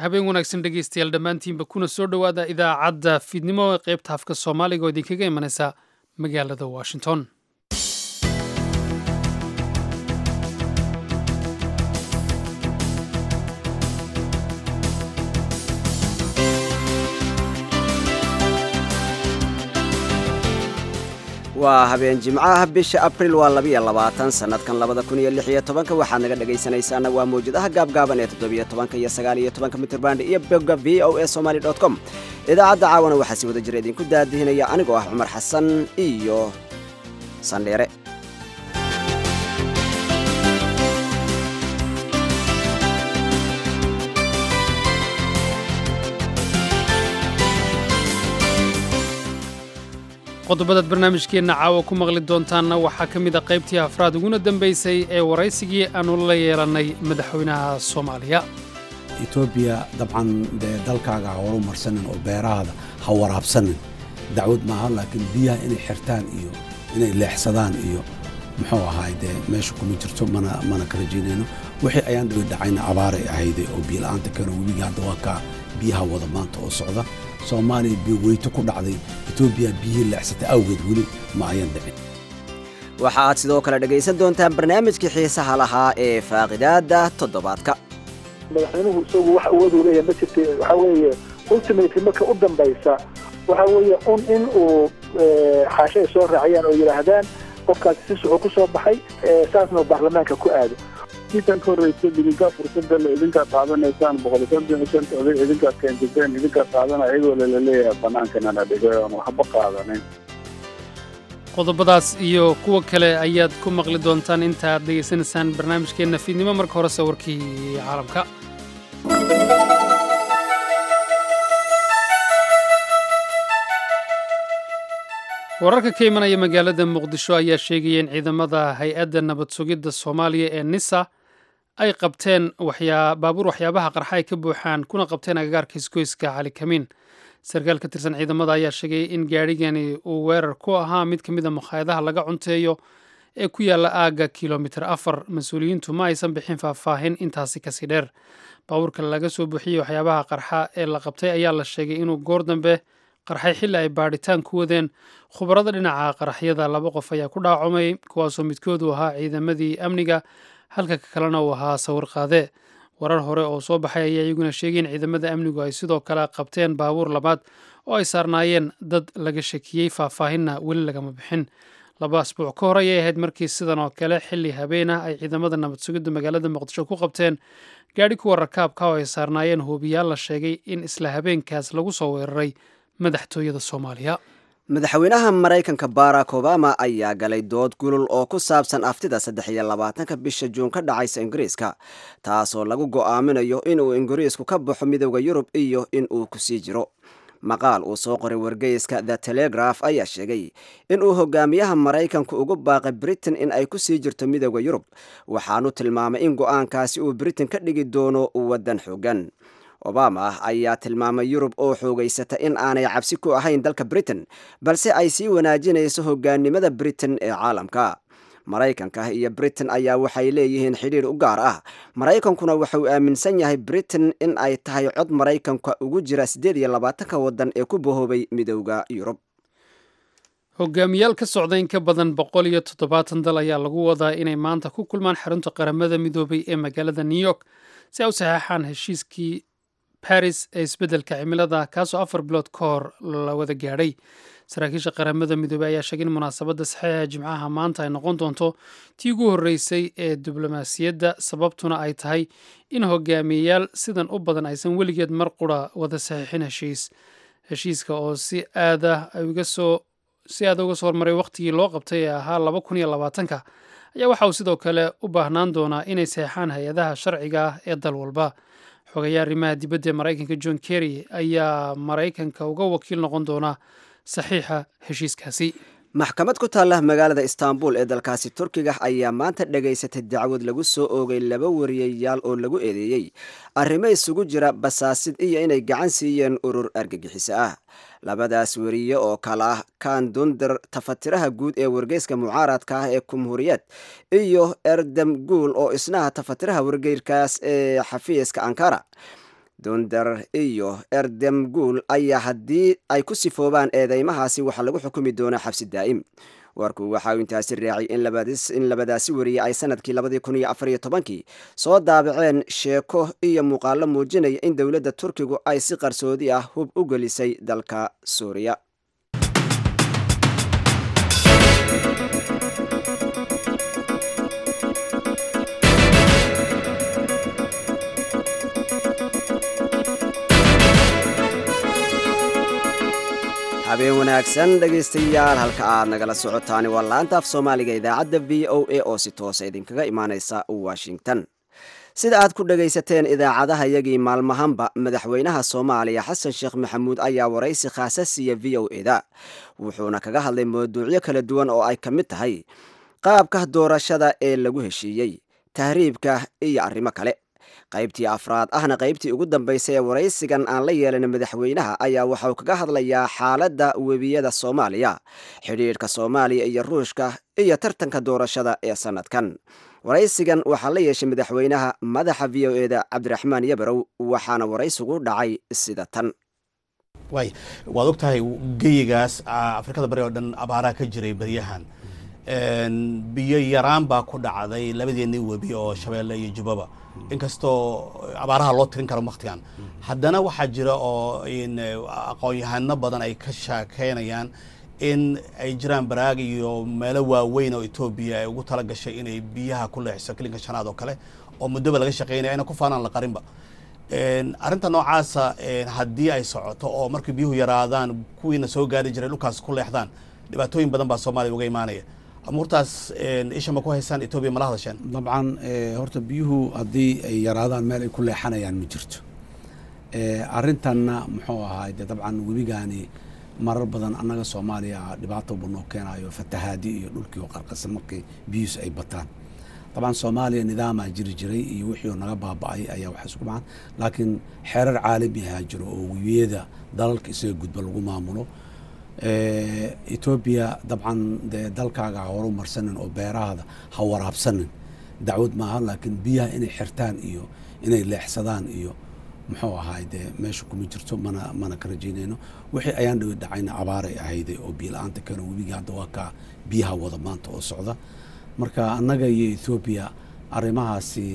habeen wanaagsan dhegeystayaal dhammaantiinba kuna soo dhowaada idaacadda fiidnimo ee qaybta afka soomaaliga oo idinkaga imanaysa magaalada washington waa habeen jimcaha bisha abril waa labiyo labaatan sannadkan labada kun iyo lix iyo tobanka waxaad naga dhegaysanaysaana waa mawjadaha gaabgaaban ee toddobiyo tobanka iyo sagaal iyo tobanka mitrban iyo bogga v o a somaly dot com idaacadda caawana waxaa si wada jira idinku daadihinaya anigoo ah cumar xasan iyo sandheere qodobadaad barnaamijkeenna caawa ku maqli doontaanna waxaa ka mid a qaybtii afraad uguna dambaysay ee waraysigii aannu la yeelannay madaxweynaha soomaaliya etoobiya dabcan dee dalkaaga ha horu marsanin oo beerahaada ha waraabsanin dacwad maaha laakiin biyaha inay xirtaan iyo inay leexsadaan iyo muxuu ahaay dee meesha kuma jirto mana mana ka rajaynayno wixii ayaan dhawi dhacayna abaaray ahayday oo biyola'aanta keeno webiga hadda waa kaa biyaha wada maanta oo socda soomaaliya biyo weyto ku dhacday etoobiya biyihii leexsatay awgeed weli ma ayan dhicin waxa aad sidoo kale dhegaysan doontaan barnaamijkii xiisaha lahaa ee faaqidaadda toddobaadka madaxweynuhu isagu wax awooduu leeyahay ma jirta waxaa weeye ultimately marka u dambaysa waxaa weeye un in uu xaasho ay soo raaciyaan oo yidhaahdaan qofkaasi si suxuu ku soo baxay saasna uu baarlamaanka ku aado intan ka horreysa idinkaa fursadda le idinkaa qaadanaysaan boqol konton iyo shanta oday idinkaa keensateen idinkaa qaadana iyagoo laleeyahay banaankanana dhigay oon waxba qaadanin qodobadaas iyo kuwa kale ayaad ku maqli doontaan inta aad dhegaysanaysaan barnaamijkeenna fiidnimo marka horese warkii caalamka wararka ka imanaya magaalada muqdisho ayaa sheegaya in ciidamada hay-adda nabad sugidda soomaaliya ee nisa ay qabteen baabuur waxyaabaha qarxa ay ka buuxaan kuna qabteen agagaarka isgoyska cali kamiin sarkaal ka tirsan ciidamada ayaa sheegay in gaadhigani uu weerar ku ahaa mid ka mid a makhaayadaha laga cunteeyo ee ku yaalla aagga kilomitir afar mas-uuliyiintu ma aysan bixin faahfaahin intaasi kasii dheer baabuurka laga soo buuxiyey waxyaabaha qarxa ee la qabtay ayaa la sheegay inuu goor dambe qarxay xilli ay baadhitaan ku wadeen khubarada dhinaca qaraxyada laba qof ayaa ku dhaacumay kuwaasoo midkoodu ahaa ciidamadii amniga halka ka kalena uu ahaa sawir qaade warar hore oo soo baxay ayaa iyaguna sheegay in ciidamada amnigu ay sidoo kale qabteen baabuur labaad oo ay saarnaayeen dad laga shakiyey faahfaahinna weli lagama bixin laba asbuuc ka hor ayay ahayd markii sidan oo kale xilli habeen ah ay ciidamada nabad sugidda magaalada muqdisho ku qabteen gaadhi kuwa rakaabka oo ay saarnaayeen hubiyaal la sheegay in isla habeenkaas lagu soo weeraray madaxtooyada soomaaliya madaxweynaha maraykanka barack obama ayaa galay dood gulul oo ku saabsan aftida saddex iyo labaatanka bisha juun ka dhacaysa ingiriiska taasoo lagu go'aaminayo inuu ingiriisku ka baxo midooda yurub iyo inuu kusii jiro maqaal uu soo qoray wargeyska the telegraph ayaa sheegay inuu hogaamiyaha maraykanku ugu baaqay britain in ay kusii jirto midooda yurub waxaanu tilmaamay in go'aankaasi uu britain ka dhigi doono waddan xoogan obama ayaa tilmaamay yurub oo xoogaysata in aanay cabsi ku ahayn dalka britain balse ay sii wanaajinayso hogaannimada britain ee caalamka maraykanka iyo britain ayaa waxay leeyihiin xidhiir u gaar ah maraykankuna wuxuu aaminsan yahay britain in ay tahay cod maraykanka ugu jira siddeed iyo labaatanka waddan ee ku bahoobay midowda yurub hogaamiyaal ka socda in ka badan boqol iyo toddobaatan dal ayaa lagu wadaa inay maanta ku kulmaan xarunta qaramada midoobay ee magaalada new york si ay u saxeexaan heshiiskii baris ee isbeddelka cimilada kaasoo afar bilood ka hor la wada gaadhay saraakiisha qaramada midoobey ayaa sheegay in munaasabadda saxiixa jimcaha maanta ay noqon doonto tii ugu horreysay ee diblomaasiyadda sababtuna ay tahay in hogaamiyeyaal sidan u badan aysan weligeed mar qura wada saxiixin heshiis heshiiska oo si aada uga soo si aada uga soo hormaray wakhtigii loo qabtay ee ahaa laba kun iyo labaatanka ayaa waxa uu sidoo kale u baahnaan doonaa inay saxeexaan hay-adaha sharciga ah ee dal walba xogayaa arrimaha dibadda ee maraykanka john kerry ayaa maraykanka uga wakiil noqon doona saxiixa heshiiskaasi maxkamad ku taalla magaalada istaanbul ee dalkaasi turkiga ayaa maanta dhegaysatay dacwad lagu soo oogay laba wariyayaal oo lagu eedeeyey arrimo isugu jira basaasid iyo inay gacan siiyeen urur argagixiso ah labadaas weriye oo kale ah kan dunder tafatiraha guud ee wargeyska mucaaradka ah ee kumhuuriyad iyo erdem guul oo isnaha tafatiraha wargeyrkaas ee xafiiska ankara dunder iyo erdemguul ayaa haddii ay ku sifoobaan eedeymahaasi waxaa lagu xukumi doonaa xabsi daa'im warku waxa uu intaasi raacay in labadaasi wariye ay sanadkii labadii kun iyo afariyo tobankii soo daabaceen sheeko iyo muuqaalo muujinaya in dowladda turkigu ay si qarsoodi ah hub u gelisay dalka suuriya habeen wanaagsan dhegaystayaal halka aad nagala socotaani waa laanta af soomaaliga idaacadda v o a oo si toosa idinkaga imaaneysa washington sida aad ku dhagaysateen idaacadaha yagii maalmahanba madaxweynaha soomaaliya xasan sheekh maxamuud ayaa waraysi khaasa siiya v o eda wuxuuna kaga hadlay mawduucyo kala duwan oo ay ka mid tahay qaabka doorashada ee lagu heshiiyey tahriibka iyo arrimo kale qaybtii afraad ahna qaybtii ugu dambaysay ee waraysigan aan la yeelan madaxweynaha ayaa waxauu kaga hadlayaa xaaladda webiyada soomaaliya xidhiidhka soomaaliya iyo ruushka iyo tartanka doorashada ee sanadkan waraysigan waxaa la yeeshay madaxweynaha madaxa v o eda cabdiraxmaan yabarow waxaana waraysigu dhacay sida tan waay waad og tahay geyigaas afrikada bari oo dhan abaaraha ka jiray beryahan biyo yaraan baa ku dhacday labadeennii webi oo shabeelle iyo jubbaba inkastoo abaaraha loo tirin karo waktigan haddana waxaa jira oo aqoon-yahano badan ay ka shaakeynayaan in ay jiraan baraag iyo meelo waaweyn oo etoobiya ay ugu tala gashay inay biyaha ku leexiso kilinka shanaad oo kale oo muddoba laga shaqeynaya ayna ku faanaan la qarinba arrinta noocaasa haddii ay socoto oo markii biyuhu yaraadaan kuwiina soo gaari jiray dhulkaas ku leexdaan dhibaatooyin badan baa soomaaliya uga imaanaya amuurtaas isha ma ku haysaan etoobiya mala hadasheen dabcan horta biyuhu haddii ay yaraadaan meel ay ku leexanayaan ma jirto arrintanna muxuu ahaay dee dabcan webigaani marar badan annaga soomaaliya dhibaato buu noo keenayo fatahaadi iyo dhulkii oo qarqasa markii biyuus ay bataan dabcan soomaaliya nidaamaa jiri jiray iyo wixii oo naga baaba'ay ayaa wax isku macaan laakiin xeerar caalami ahaa jiro oo webiyada dalalka isaga gudba lagu maamulo etoobiya dabcan dee dalkaaga ha horu marsanin oo beerahaada ha waraabsanin dacwad maaha laakiin biyaha inay xirtaan iyo inay leexsadaan iyo muxuu ahaay dee meesha kuma jirto mana mana ka rajaynayno wixii ayaan dhawi dhacayna abaaray ahayday oo biyo la-aanta keeno webiga hadda waa kaa biyaha wada maanta oo socda marka annaga iyo ethoobiya arrimahaasi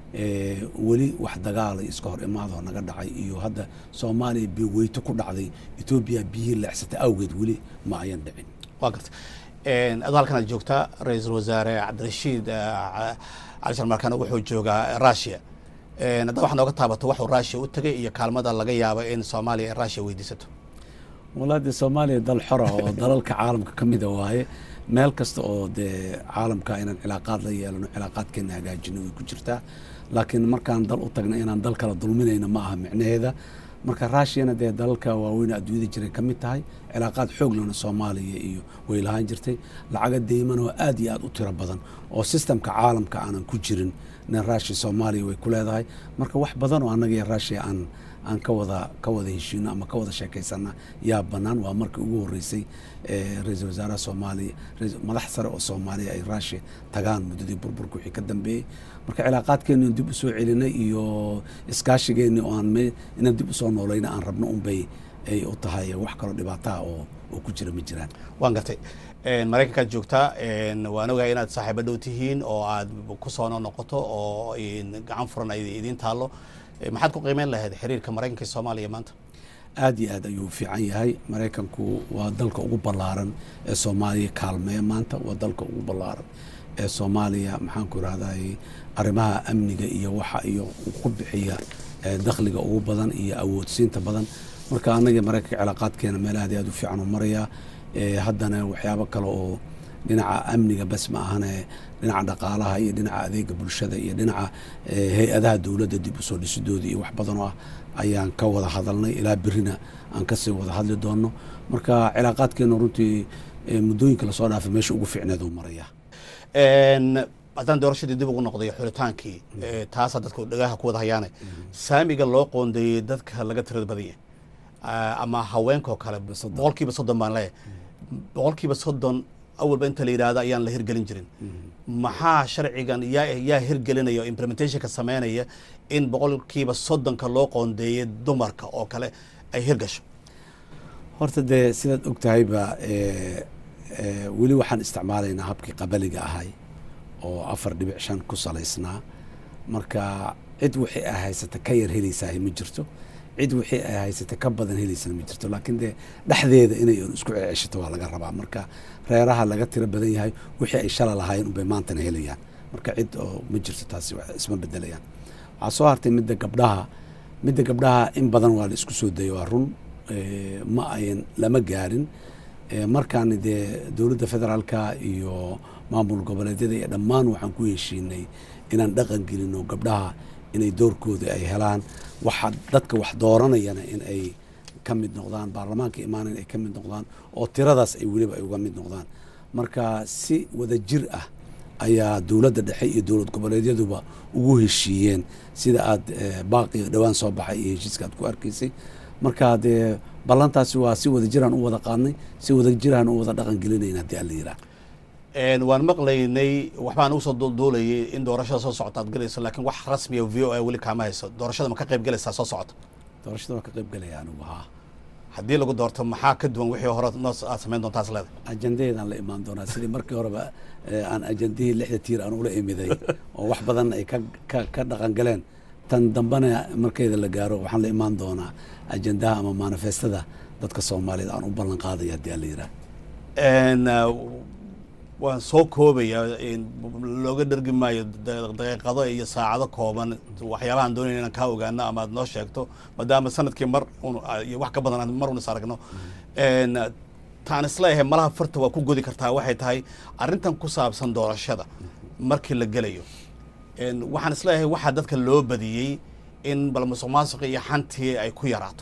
weli wax dagaala iska hor imaadoo naga dhacay iyo hadda soomaaliya biyo weyto ku dhacday etoobiya biyihii leexsatay awgeed weli ma ayan dhicin waa garta adoo halkan aad joogtaa ra-iisul wasaare cabdirashiid cali sharmarkan wuxuu joogaa russia hadda waxaa nooga taabato waxuu russia u tegay iyo kaalmada laga yaabo in soomaaliya ay russia weydiisato walaa dee soomaaliya dal xora oo dalalka caalamka ka mida waaye meel kasta oo dee caalamka inaan cilaaqaad la yeelano cilaaqaadkeena hagaajino way ku jirtaa laakiin markaan dal u tagna inaan dal kala dulminayna ma aha micnaheeda marka rushiyana dee dalalka waaweyn adduunyada jiray ka mid tahay cilaaqaad xoog lana soomaaliya iyo way lahaan jirtay lacaga deyman oo aad iyo aad u tiro badan oo sistamka caalamka aanan ku jirin nin rushiya soomaaliya way ku leedahay marka wax badan oo annaga iyo rushiya aan aan ka wada ka wada heshiino ama ka wada sheekaysana yaa bannaan waa markii ugu horreysay ra-iisul wasaaraha soomaaliya madax sare oo soomaaliya ay rushiya tagaan muddadii burburka wixii ka dambeeyey marka cilaaqaadkeeni in dib usoo celinay iyo iskaashigeeni oo aan inaan dib usoo noolayna aan rabno unbay ay u tahay wax kaloo dhibaataha oo oo ku jira ma jiraan waan gartay maraykankaad joogtaa waan ogahay inaad saaxiibo dhow tihiin oo aad ku soo noqoto oo gacan furan ay idiin taallo maxaad ku qiimeyn lahayd xiriirka maraykanka iyo soomaaliya maanta aad iyo aad ayuu fiican yahay maraykanku waa dalka ugu ballaaran ee soomaaliya kaalmeeya maanta waa dalka ugu ballaaran ee soomaaliya maxaanku irahday arrimaha amniga iyo waxa iyo ku bixiya dakhliga ugu badan iyo awoodsiinta badan marka annaga maraykanka cilaaqaadkeena meel aad iyo aad u fiican u marayaa haddana waxyaabo kale oo dhinaca amniga bas ma ahane dhinaca dhaqaalaha iyo dhinaca adeega bulshada iyo dhinaca hay-adaha dowladda dib usoo dhisidooda iyo wax badanoo ah ayaan ka wada hadalnay ilaa berina aan kasii wada hadli doono marka cilaaqaadkeenu runtii muddooyinka lasoo dhaafay meesha ugu fiicneed uu maraya haddaan doorashadii dib ugu noqday xulitaankii taasaa dadka dhagaha ku wada hayaane saamiga loo qoondeeyey dadka laga tirada badanya ama haweenkao kale boqolkiiba soddon baan leeyahay boqolkiiba soddon awalba inta la yidhaahdo ayaan la hirgelin jirin maxaa sharcigan yaa yaa hirgelinaya oo implementationka sameynaya in boqolkiiba soddonka loo qoondeeyay dumarka oo kale ay hirgasho horta dee sidaad og tahayba eh, eh, weli waxaan isticmaalaynaa habkii qabaliga ahay oo afar dhibic shan ku salaysnaa marka cid wixii ay haysata ka yar helaysaah ma jirto cid wixii ay haysata ka badan helaysana ma jirto laakiin dee dhexdeeda inay un isku ceshato waa laga rabaa marka reeraha laga tiro badan yahay wixii ay shala lahaayeen unbay maantana helayaan marka cid oo ma jirto taasi wax isma bedelayaan waxaa soo hartay midda gabdhaha midda gabdhaha in badan waa la isku soo dayay waa run eh, ma ayan lama gaarin Eh, markaan dee dowladda federaalka iyo maamul goboleedyada iyo dhammaan waxaan ku heshiinay inaan dhaqan gelino gabdhaha inay doorkooda ay helaan waxa dadka wax dooranayana in ay ka mid noqdaan baarlamaanka imaana in ay ka mid noqdaan oo tiradaas ay weliba ay uga mid noqdaan marka si wada jir ah ayaa dowladda dhexe iyo dowlad goboleedyaduba ugu heshiiyeen sida aad eh, baaqi dhowaan soo baxay iyo heshiiska aad ku arkaysay marka dee ballantaasi waa si wada jiraan u wada qaadnay si wada jiraan u wada dhaqan gelinayna haddii alla yiraa Een, waan maqlaynay waxbaan ugu soo duulduulayay in doorashada soo socota aad galayso laakiin wax rasmiya v o a weli kaama hayso doorashada ma ka qayb galaysaa soo socota doorashada waa ka qayb galaya anigu haa haddii lagu doorto maxaa ka duwan wixii hore noo aad samayn doontaas leedahay ajandaheedaan la imaan doonaa sidii markii horeba eh, aan ajandihii lixda tiir aan ula imiday oo wax badan ay ka ka ka dhaqan galeen tan dambena markeeda la gaaro waxaan la imaan doonaa ajandaha ama manifestada dadka soomaaliyeed aan u ballan qaadaya haddii alla yiraa Een, uh, waan soo koobaya in looga dhergi maayo da- daqiiqado iyo saacado kooban waxyaabahan doonayna inaan kaa ogaano ama aad noo sheegto maadaama sanadkii mar un iyo wax ka badan aan mar un is aragno Een, taan isleeyahay malaha farta waa ku godi kartaa waxay tahay arrintan ku saabsan doorashada markii la gelayo Een, waxaan isleeyahay waxaa dadka loo badiyey in bal musuq maasuq iyo xantii ay ku yaraato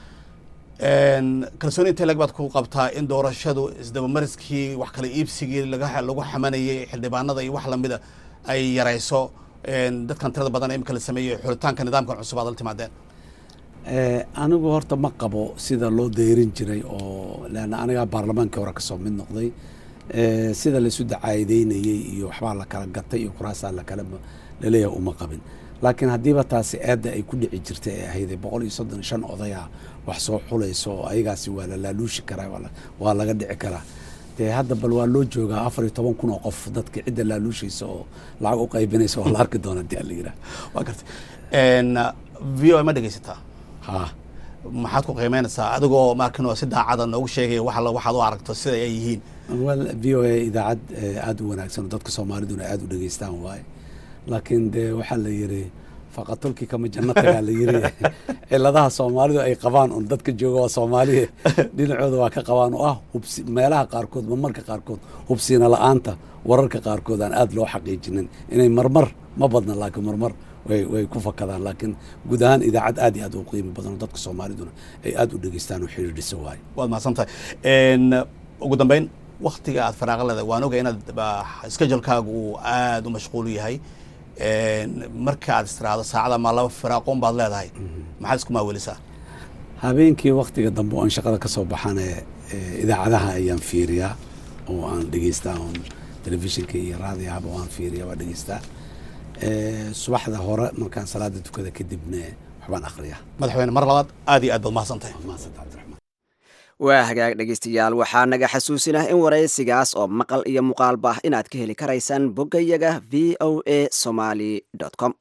Een, kalsooni intee lag baad ku qabtaa in doorashadu isdabamariskii wax kala iibsigii laga lagu xamanayay xildhibaanada iyo wax lamida ay yarayso een, dadkan tirada badan ee imika la sameeyey xulitaanka nidaamkan cusub aad la timaadeen Eh, anigu horta ma qabo sida loo dayrin jiray oo leanna anigaa baarlamaankii hore kasoo mid noqday Eh, sida laysu dacaayideynayey iyo waxbaa la kala gatay iyo kuraasaa lakala laleeyahay uma qabin laakiin haddiiba taasi aadda ay ku dhici jirtay ay ahayd boqol iyo soddon iyo shan odaya wax soo xulayso oo ayagaasi waa la laaluushi karaa waa la- waa laga dhici karaa dee hadda bal waa loo joogaa afar iyo toban kun oo qof dadka cidda laaluushaysa oo lacag u qaybinaysa waa la arki doona hadii alla yiraa waa gartay Een, v o a ma dhegaysataa haa maxaad ku qiimeynaysaa adigoo markin oo si daacada noogu sheegaya waxa la- waxaad u aragto sida ay yihiin wel v o a idaacad eh, aada u wanaagsan oo dadka soomaaliduna aada u dhegeystaan waaye laakiin dee waxaa la yiri faqatulkii kama janno tagaa la yiri ciladaha soomaalidu ay qabaan un dadka jooga waa soomaaliya dhinacooda waa ka qabaan oo ah hubsi meelaha qaarkood marmarka qaarkood hubsiina la-aanta wararka qaarkood aan aada loo xaqiijinin inay marmar ma badna laakiin marmar way way ku fakadaan laakiin guud ahaan idaacad aad iyo aad u qiimo badan oo dadka soomaaliduna ay aada u dhegeystaan oo xidhiidhisa waaye waad mahadsan tahay Een, ugu dambeyn waktiga aad faraaqa leedahay waan ogay inaad schedulekaagu uu aada u mashquul yahay Een, marka aad istiraahdo saacada ma laba firaaqoon baad leedahay maxaad isku maawelisaa habeenkii waktiga dambe oo aan shaqada ka soo baxane eh, idaacadaha ayaan fiiriyaa oo aan dhegeystaa oon telefishinka iyo raadiyahaba waan fiiriyaa waa dhegeystaa Eh, subaxda hore markaan salaada tukada kadibna waxbaan akhriyaa madaxweyne mar labaad aad iyo aad baad mahadsan tahay Waa mahadsan cabdiraxmaan waa hagaag dhegaystayaal waxaa naga xasuusinah in waraysigaas oo maqal iyo muuqaalba ah inaad ka heli karaysaan boggayaga v o a somaly com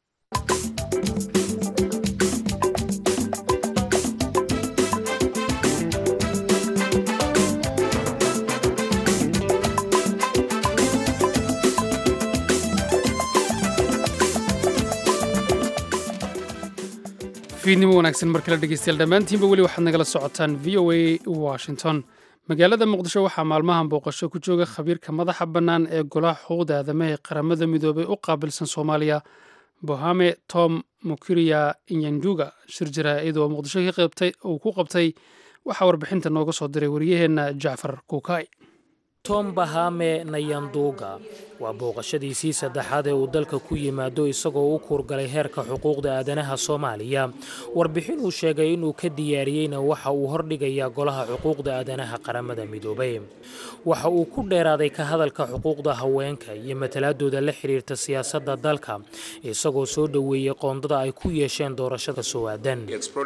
fiidnimo wanaagsan mar kale dhegeystayaal dhammaantiinba weli waxaad nagala socotaan v o a washington magaalada muqdisho waxaa maalmahan booqasho ku jooga khabiirka madaxa bannaan ee golaha xuquuqda aadamaha ee qaramada midoobay u qaabilsan soomaaliya bohame tom mukiriya inyanjuga shir jaraa'id oo muqdisho ka qaybtay uu ku qabtay waxaa warbixinta nooga soo diray wariyaheenna jacfar kuukay tom bahame nayanduuga waa booqashadiisii saddexaad ee uu dalka ku yimaado isagoo u kuurgalay heerka xuquuqda aadanaha soomaaliya warbixin uu sheegay inuu ka diyaariyeyna waxa uu hordhigayaa golaha xuquuqda aadanaha qaramada midoobay waxa uu ku dheeraaday ka hadalka xuquuqda haweenka iyo matalaadooda la xiriirta siyaasadda dalka isagoo soo dhoweeyey qoondada ay ku yeesheen doorashada soo-aadan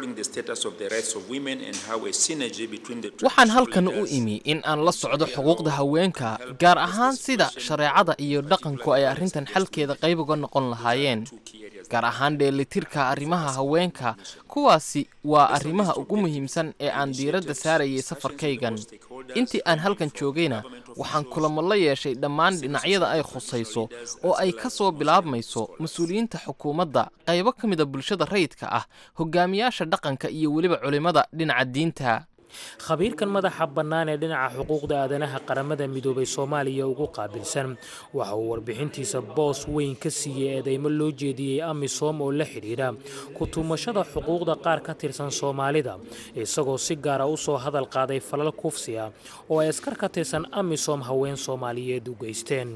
waxaan halkan u imi in aan la socdo xuquuqda haweenka gaar ahaan sida shareecada iyo dhaqanku ay arrintan xalkeeda qayb uga noqon lahaayeen gaar ahaan dheelitirka arrimaha haweenka kuwaasi waa arrimaha ugu muhiimsan ee aan diiradda saarayay safarkaygan intii aan halkan joogayna waxaan kulamo la yeeshay dhammaan dhinacyada ay khusayso oo ay ka soo bilaabmayso mas-uuliyiinta xukuumadda qaybo ka mida bulshada rayidka ah hogaamiyaasha dhaqanka iyo weliba culimmada dhinaca diinta khabiirkan madaxa bannaan ee dhinaca xuquuqda aadanaha qaramada midoobay soomaaliya ugu qaabilsan waxa uu warbixintiisa boos weyn ka siiyey eedeymo loo jeediyey amisom oo la xidhiidha ku-tumashada xuquuqda qaar ka tirsan soomaalida isagoo si gaara u soo hadal qaaday falal kufsi ah oo ay askar ka tirsan amisom haween soomaaliyeed u geysteen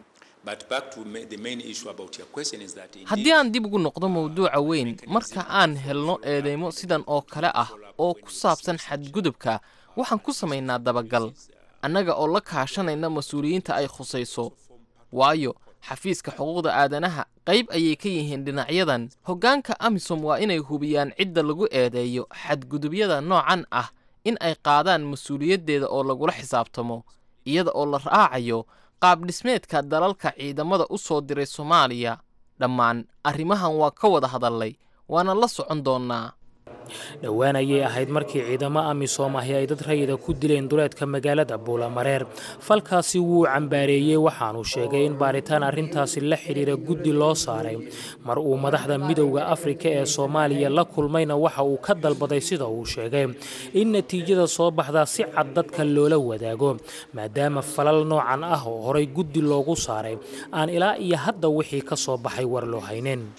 haddii aan dib ugu noqdo mawduuca weyn marka aan helno eedeymo sidan oo kale ah oo ku saabsan xadgudubka waxaan ku samaynaa dabagal annaga oo la kaashanayna mas-uuliyiinta ay khusayso waayo xafiiska xuquuqda aadanaha qayb ayay ka yihiin dhinacyadan hoggaanka amisom waa inay hubiyaan cidda lagu eedeeyo xadgudubyada noocan ah in ay qaadaan mas-uuliyaddeeda oo lagula xisaabtamo iyada oo la raacayo qaabdhismeedka dalalka ciidamada u soo diray soomaaliya dhammaan arrimahan waa ka wada hadallay waana la socon doonnaa dhowaan ayay ahayd markii ciidamo amisom ahi ay dad rayida ku dileen duleedka magaalada buulamareer falkaasi wuu cambaareeyey waxaanu sheegay in baaritaan arrintaasi la xidhiira guddi loo saaray mar uu madaxda midowda afrika ee soomaaliya la kulmayna waxa uu ka dalbaday sida uu sheegay in natiijada soo baxda si cad dadka loola wadaago maadaama falal noocan ah oo horay guddi loogu saaray aan ilaa iyo hadda wixii ka soo baxay war loo haynin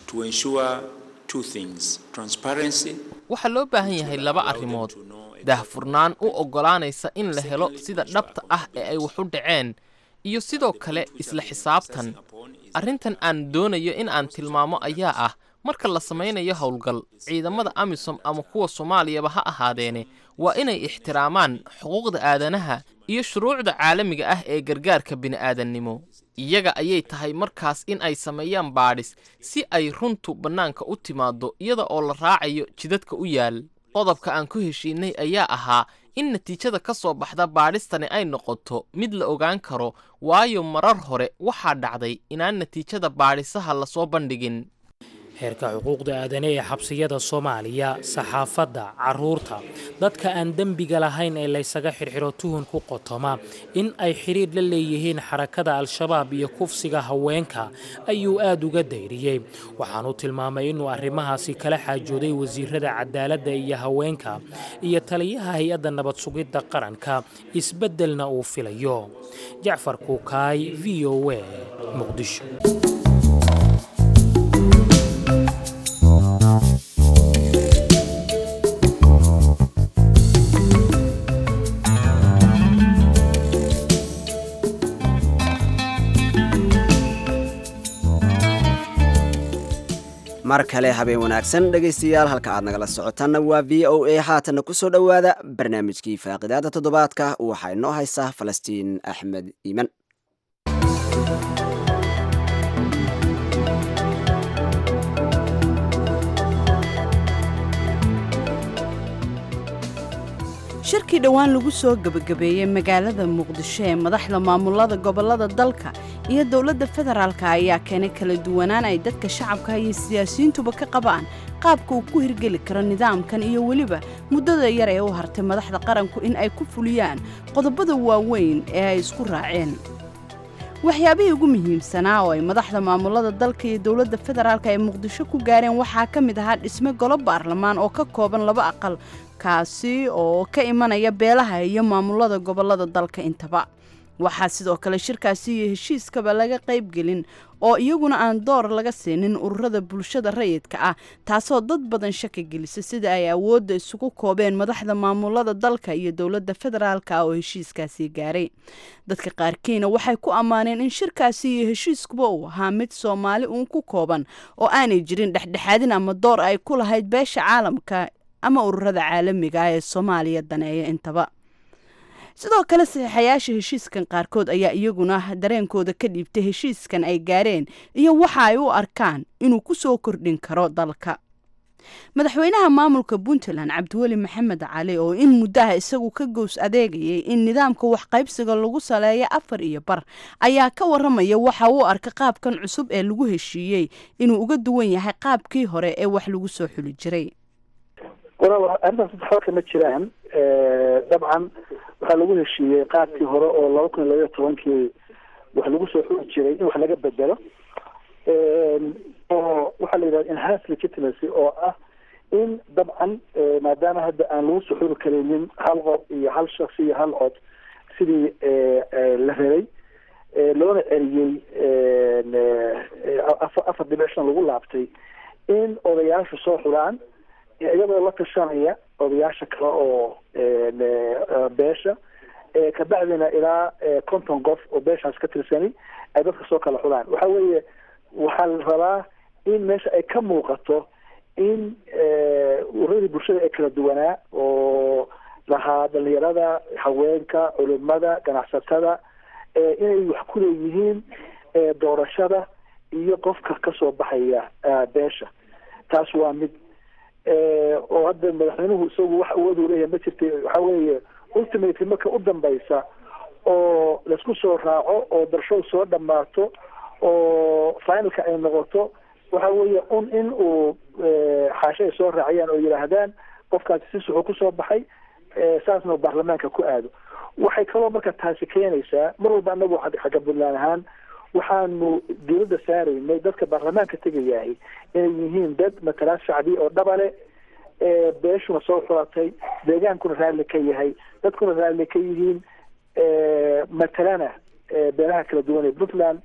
waxaa loo baahan yahay laba arrimood daahfurnaan u oggolaanaysa in la helo sida dhabta ah ee ay wax u dhaceen iyo sidoo kale isla xisaabtan arrintan aan doonayo in aan tilmaamo ayaa ah marka la samaynayo howlgal ciidamada amisom ama kuwa soomaaliyaba ha ahaadeene waa inay ixtiraamaan xuquuqda aadanaha iyo shuruucda caalamiga ah ee gargaarka bini'aadannimo iyaga ayay tahay markaas in ay sameeyaan baadhis si ay runtu bannaanka u timaaddo iyada oo la raacayo jidadka u yaal qodobka aan ku heshiinay ayaa ahaa in natiijada ka soo baxda baadhistani ay noqoto mid la ogaan karo waayo marar hore waxaa dhacday inaan natiijada baadhisaha lasoo bandhigin heerka xuquuqda aadane ee xabsiyada soomaaliya saxaafadda caruurta dadka aan dembiga lahayn ee laysaga xirxiro tuhun ku qotoma in ay xidhiidh la leeyihiin xarakada al-shabaab iyo kufsiga haweenka ayuu aad uga dayriyey waxaanu tilmaamay inuu arrimahaasi kala xaajooday wasiirada cadaaladda iyo haweenka iyo taliyaha hay-adda nabad sugidda qaranka isbeddelna uu filayo jacfar kuukaay v o a muqdisho mar kale habeen wanaagsan dhegaystayaal halka aad nagala socotaanna waa v o a haatanna ku soo dhowaada barnaamijkii faaqidaada toddobaadka waxaa inoo haysaa falastiin axmed iiman shirkii dhowaan lagu soo gebagabeeyey magaalada muqdisho ee madaxda maamulada gobolada dalka iyo dowladda federaalka ayaa keenay kala duwanaan ay dadka shacabka iyo siyaasiyiintuba ka qabaan qaabka uu ku hirgeli karo nidaamkan iyo weliba muddada yar ee u hartay madaxda qaranku in ay ku fuliyaan qodobada waaweyn ee ay isku raaceen waxyaabihii ugu muhiimsanaa oo ay madaxda maamulada dalka iyo dowladda federaalka ee muqdisho ku gaareen waxaa ka mid ahaa dhisme golo baarlamaan oo ka kooban laba aqal kaasi oo ka imanaya beelaha iyo maamulada gobolada dalka intaba waxaa sidoo kale shirkaasi iyo heshiiskaba laga qaybgelin oo iyaguna aan door laga siinin ururada bulshada rayidka ah taasoo dad badan shaki gelisa sida ay awoodda isugu koobeen madaxda maamulada dalka iyo dowladda federaalka ah oo heshiiskaasi gaaray dadka qaarkiina waxay ku ammaaneen in shirkaasi iyo heshiiskuba uu ahaa mid soomaali uun ku kooban oo aanay jirin dhexdhexaadin ama door ay ku lahayd beesha caalamka ama ururada caalamiga ah ee soomaaliya daneeya intaba sidoo kale saxiixayaasha heshiiskan qaarkood ayaa iyaguna dareenkooda ka dhiibtay heshiiskan ay gaareen iyo waxa ay u arkaan inuu ku soo kordhin karo dalka madaxweynaha maamulka puntland cabdiweli maxamed cali oo in muddaha isagu ka gows adeegayay in nidaamka waxqaybsiga lagu saleeyo afar iyo bar ayaa ka waramaya waxa uu arka qaabkan cusub ee lagu heshiiyey inuu uga duwan yahay qaabkii hore ee wax lagu soo xuli jiray arrintaas waxba kama jiraan dabcan waxaa lagu heshiiyey qaabkii hore oo laba kun iyo labaiyo tobankii wax lagu soo xuli jiray in wax laga bedelo oo waxaa la yidhahda enhanced legitimacy oo ah in dabcan maadaama hadda aan lagu soo xuli karaynin hal qof iyo hal shaksi iyo hal cod sidii la rabay loona celiyey afar dimension lagu laabtay in odayaashu soo xulaan iyadoo la tashanaya odayaasha kale oo beesha kabacdina ilaa konton qof oo beeshaas ka tirsani ay dadka soo kala xulaan waxa weeye waxaa la rabaa in meesha ay ka muuqato in uradii bulshada ee kala duwanaa oo lahaa dhalinyarada haweenka culimada ganacsatada inay wax ku leeyihiin doorashada iyo qofka kasoo baxaya beesha taas waa mid oo hadda madaxweynuhu isagu wax awood uu leeyahay ma jirta waxa weeye ultimately marka u dambaysa oo laisku soo raaco oo darshow soo dhammaato oo finalka ay noqoto waxa weeye un in uu xaasho ay soo raaciyaan oo yidhaahdaan qofkaasi si suxuu kusoo baxay saasna uu baarlamaanka ku aado waxay kaloo marka taasi keenaysaa mar walba anagu xagga puntland ahaan waxaanu dawladda saaraynay dadka baarlamaanka tegayahay inay yihiin dad matalaad shacbi oo dhabale beeshuna soo xulatay deegaankuna raalli ka yahay dadkuna raalli ka yihiin matalana beelaha kala duwan ee puntland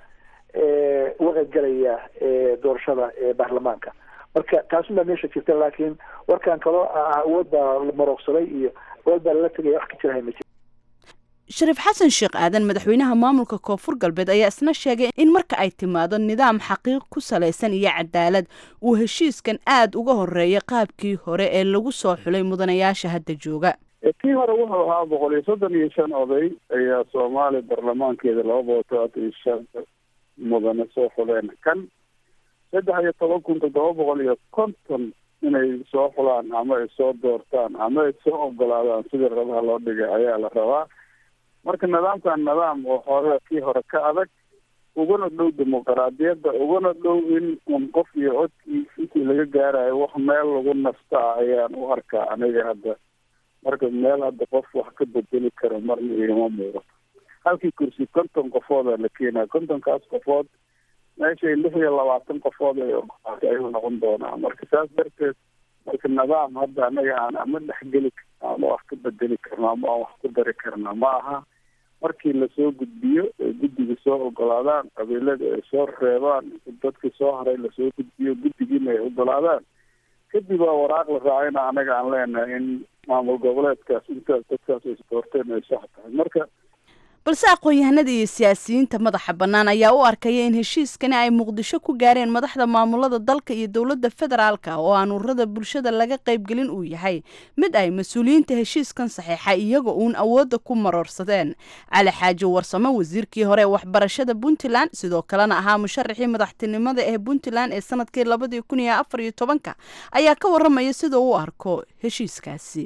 uga qaybgalaya doorashada baarlamaanka marka taasubaa meesha jirta laakiin warkan kaloo awood baa la marooqsaday iyo awood baa lala tegaya wax ka jirahay ma jiro shariif xasan sheekh aadan madaxweynaha maamulka koonfur galbeed ayaa isna sheegay in marka ay timaado nidaam xaqiiq ku salaysan iyo cadaalad uu heshiiskan aada uga horeeya qaabkii hore ee lagu soo xulay mudanayaasha hadda jooga kii hore wuxuu ahaa boqol iyo soddon iyo shan oday ayaa soomaaliya baarlamaankeeda laba boqol todobaatan iyo shan mudane soo xuleen kan saddex iyo toban kun toddoba boqol iyo konton inay soo xulaan ama ay soo doortaan ama ay soo ogolaadaan sidii rabaha loo dhigay ayaa la rabaa marka nidaamkan nidaam oo hore kii hore ka adag uguna dhow dimuqraadiyadda uguna dhow in un qof iyo codkii intii laga gaarayo wax meel lagu nastaa ayaan u arkaa aniga hadda marka meel hadda qof wax ka bedeli karo marna igama muuqato halkii kursi konton qofooda la keenaa kontonkaas qofood meeshay lix iyo labaatan qofood ay ogolaatay ayuu noqon doonaa marka saas darteed marka nidaam hadda anaga aan ama dhexgeli karno ama wax ka bedeli karno ama aan wax ku dari karno ma aha markii lasoo gudbiyo ay guddiga soo ogolaadaan qabiilada ay soo reebaan dadkii soo haray lasoo gudbiyo guddigiina ay ogolaadaan kadib waa waraaq la raacayna anaga aan leenahay in maamul goboleedkaas intaas dadkaas ay doorteen ay sax tahay marka balse aqoon-yahanada iyo siyaasiyiinta madaxa bannaan ayaa u arkaya in heshiiskani ay muqdisho ku gaareen madaxda maamulada dalka iyo dowladda federaalka oo aan ururada bulshada laga qaybgelin uu yahay mid ay mas-uuliyiinta heshiiskan saxiixa iyaga uun awoodda ku maroorsadeen cali xaaji warsamo wasiirkii hore ee waxbarashada puntland sidoo kalena ahaa musharaxii madaxtinimada ee puntland ee sanadkii labadii kun iyo afar iyo tobanka ayaa ka waramaya sida uu arko heshiiskaasi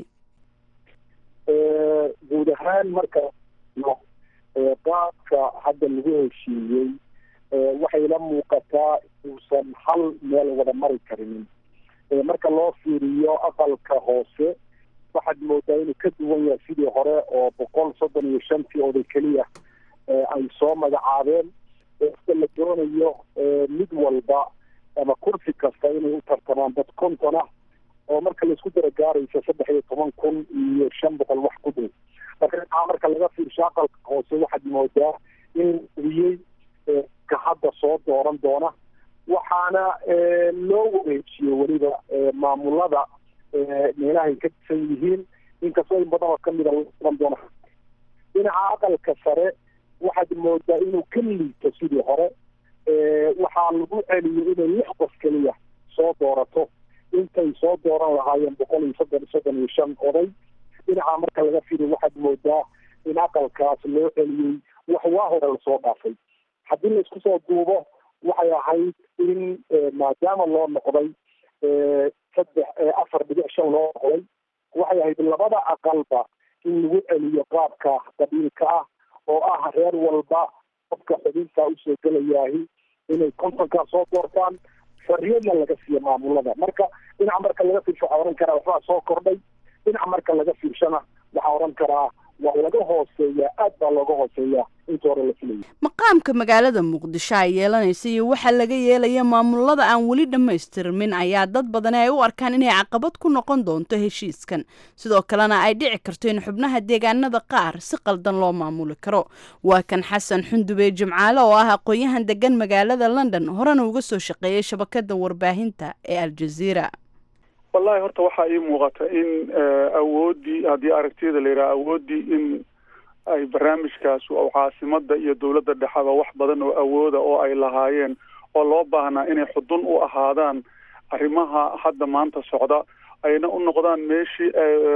guud ahaan marka qaabka hadda lagu heshiiyey waxay la muuqataa uusan hal meel wada mari karinin marka loo fiiriyo aqalka hoose waxaad moodaa inuu ka duwan yahay sidii hore oo boqol soddon iyo shantii oday keliya ay soo magacaabeen ista la doonayo mid walba ama kursi kasta inay u tartamaan dad konton ah oo marka laisku dara gaaraysa saddex iyo toban kun iyo shan boqol wax ku dhow marka dhinaca marka laga fiirsho aqalka hoose waxaad moodaa in wiyey ka hadda soo dooran doona waxaana loo wareejiyo weliba maamulada meelahay ka disan yihiin inkastoo in badan oo kamida laoran doona dhinaca aqalka sare waxaad moodaa inuu ka liito sidii hore waxaa lagu celiyay inay lix qof keliya soo doorato intay soo dooran lahaayeen boqol iyo soddon soddon iyo shan oday dhinaca marka laga firiyo waxaad moodaa in aqalkaas loo celiyey wax waa hore lasoo dhaafay haddii laisku soo duubo waxay ahayd in maadaama loo noqday saddex afar dhibic shan loo noqday waxay ahayd labada aqalba in lagu celiyo qaabka qabiilka ah oo ah reer walba qofka xubinta usoo gelayaahi inay kontonkaa soo doortaan xorriyadna laga siiyo maamulada marka dhinaca marka laga fiirsho waxaa ohan karaa waxbaa soo kordhay dhinaca marka laga fiirshona waxaa ohan karaa waa laga hooseeyaa aad baa looga hooseeyaa inta hore la filayay maqaamka magaalada muqdisho ay yeelanaysa iyo waxaa laga yeelaya maamulada aan weli dhammaystirmin ayaa dad badani ay u arkaan inay caqabad ku noqon doonto heshiiskan sidoo kalena ay dhici karto in xubnaha deegaanada qaar si qaldan loo maamuli karo waa kan xasan xundube jimcaale oo ah aqoon-yahan degan magaalada london horena uga soo shaqeeyay shabakada warbaahinta ee aljaziira wallahi horta waxaa ii muuqata in awooddii haddii aragtiyada la yidhaha awooddii in ay barnaamijkaas oo caasimada iyo dowladda dhexaba wax badan oo awooda oo ay lahaayeen oo loo baahnaa inay xudun u ahaadaan arrimaha hadda maanta socda ayna u noqdaan meeshii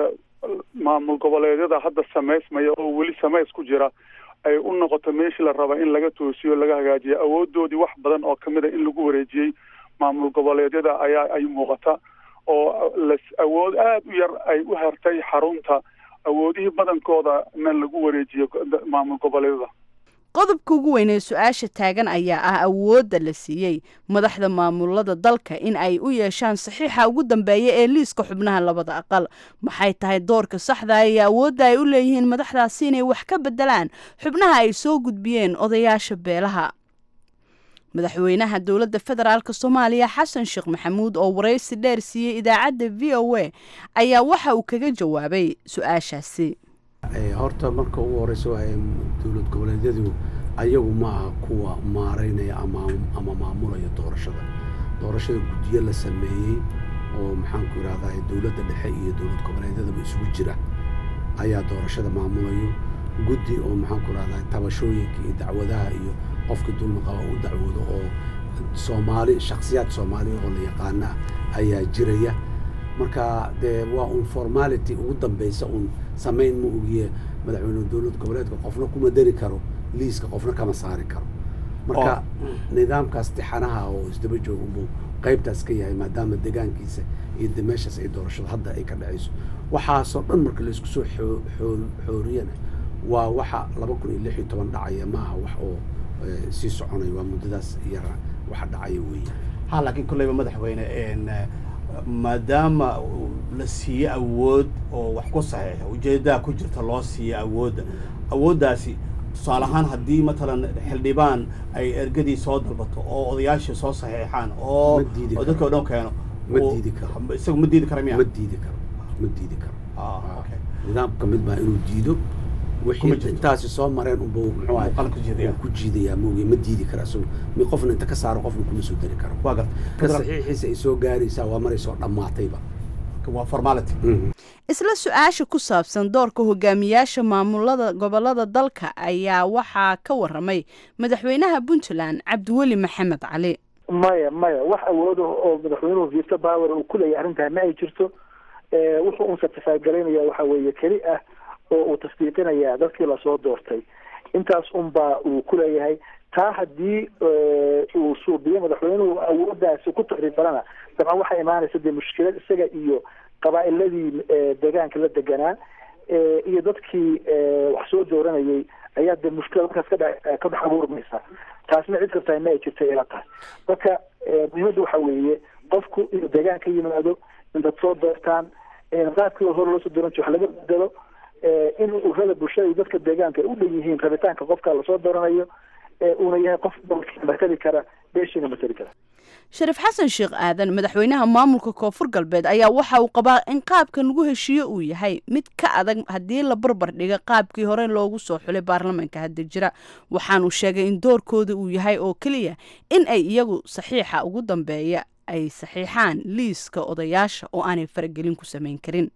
maamul goboleedyada hadda samaysmaya oo weli samays ku jira ay u noqoto meeshii la raba in laga toosiyo laga hagaajiyo awoodoodii wax badan oo kamid a in lagu wareejiyey maamul goboleedyada ayaa ay muuqata oo las awood aada u yar ay u hertay xarunta awoodihii badankooda na lagu wareejiyo maamul goboleedyada qodobka ugu weyn ee su-aasha taagan ayaa ah awoodda la siiyey madaxda maamulada dalka in ay u yeeshaan saxiixa ugu dambeeya ee liiska xubnaha labada aqal maxay tahay doorka saxda iyo awoodda ay u leeyihiin madaxdaasi inay wax ka bedelaan xubnaha ay soo gudbiyeen odayaasha beelaha madaxweynaha dowladda federaalk soomaaliya xasan sheekh maxamuud oo waraysi dheer siiyey idaacadda v o a ayaa waxa uu kaga jawaabay su-aashaasi horta marka ugu horeysa waa dowlad goboleedyadu ayagu ma aha kuwa maareynaya ama maamulaya doorashada doorashada guddiyo la sameeyey oo maxaanku idhahdaa dowladda dhexe iyo dowlad goboleedyadaba isugu jira ayaa doorashada maamulayo guddi oo maxaanku idhahdaa tabashooyinka iyo dacwadaha iyo qofkii dulmi qaba u dacwoodo oo soomaali shakhsiyaad soomaaliya oo la yaqaana ayaa jiraya marka dee waa un formality ugu dambeysa un samayn ma ogiye madaxweyne dowlad goboleedka qofna kuma dari karo liiska qofna kama saari karo marka nidaamkaas tixanaha oo isdaba jooga unbuu qaybtaas ka yahay maadaama degaankiisa iyo de meeshaas ay doorashada hadda ay ka dhacayso waxaasoo dhan marka laisku soo xooriyana waa waxa laba kun iyo lix iyo toban dhacaya maaha wax oo sii soconaya waa muddadaas yara waxa dhacaya weeye ha laakiin kolleyba madaxweyne maadaama la siiyo awood oo wax ku saxiixa ujeedaha ku jirta loo siiyo awoodda awooddaasi tusaale ahaan haddii matalan xildhibaan ay ergadii soo dalbato oo odayaashii soo saxiixaan oo oo dadka o dhan keeno ma diidi karo isagu ma diidi kara miya ma diidi karo ma diidi karo nidaam ka mid baa inuu diido wixii intaasi soo mareen unbuu muxuu ahay ku jiidayaa moogiye ma diidi kara isagu mi qofna inta ka saaro qofna kuma soo dari karo waa garta ka saxiixiisa ay soo gaaraysaa waa maray soo dhammaatayba waa formality isla su-aasha ku saabsan doorka hogaamiyaasha maamulada gobolada dalka ayaa waxaa ka waramay madaxweynaha puntland cabdiweli maxamed cali maya maya wax awooda oo madaxweynuhu vito power uu kuleeyahy arrintaa ma ay jirto wuxuu un certify garaynaya waxa weeye keli ah oo uu tasdiiqinaya dadkii lasoo doortay intaas unbaa uu kuleeyahay taa haddii uu suubiyo madaxweynuhu awooddaasi ku taxriifalana dabcan waxaa imaanaysa dee mushkilad isaga iyo qabaa'iladii deegaanka la deganaa iyo dadkii wax soo dooranayay ayaa dee mushkilad markaas kadhe ka dhex abuurmaysa taasna cid kartaa ma ay jirta ila tahay marka muhiimadda waxa weeye qofku inuu deegaan ka yimaado in dad soo doortaan qaabkii hore loosoo dooran jir wax laga bedelo in urada bulshada iyo dadka deegaanka ay u dhan yihiin rabitaanka qofka lasoo dooranayo uuna yahay qof matali kara beeshiina matali kara shariif xasan sheekh aadan madaxweynaha maamulka koonfur galbeed ayaa waxa uu qabaa in qaabkan lagu heshiiyo uu yahay mid ka adag haddii la barbar dhiga qaabkii hore loogu soo xulay baarlamaanka hadda jira waxaanuu sheegay in doorkooda uu yahay oo keliya in ay iyagu saxiixa ugu dambeeya ay saxiixaan liiska odayaasha oo aanay faragelin ku samayn karin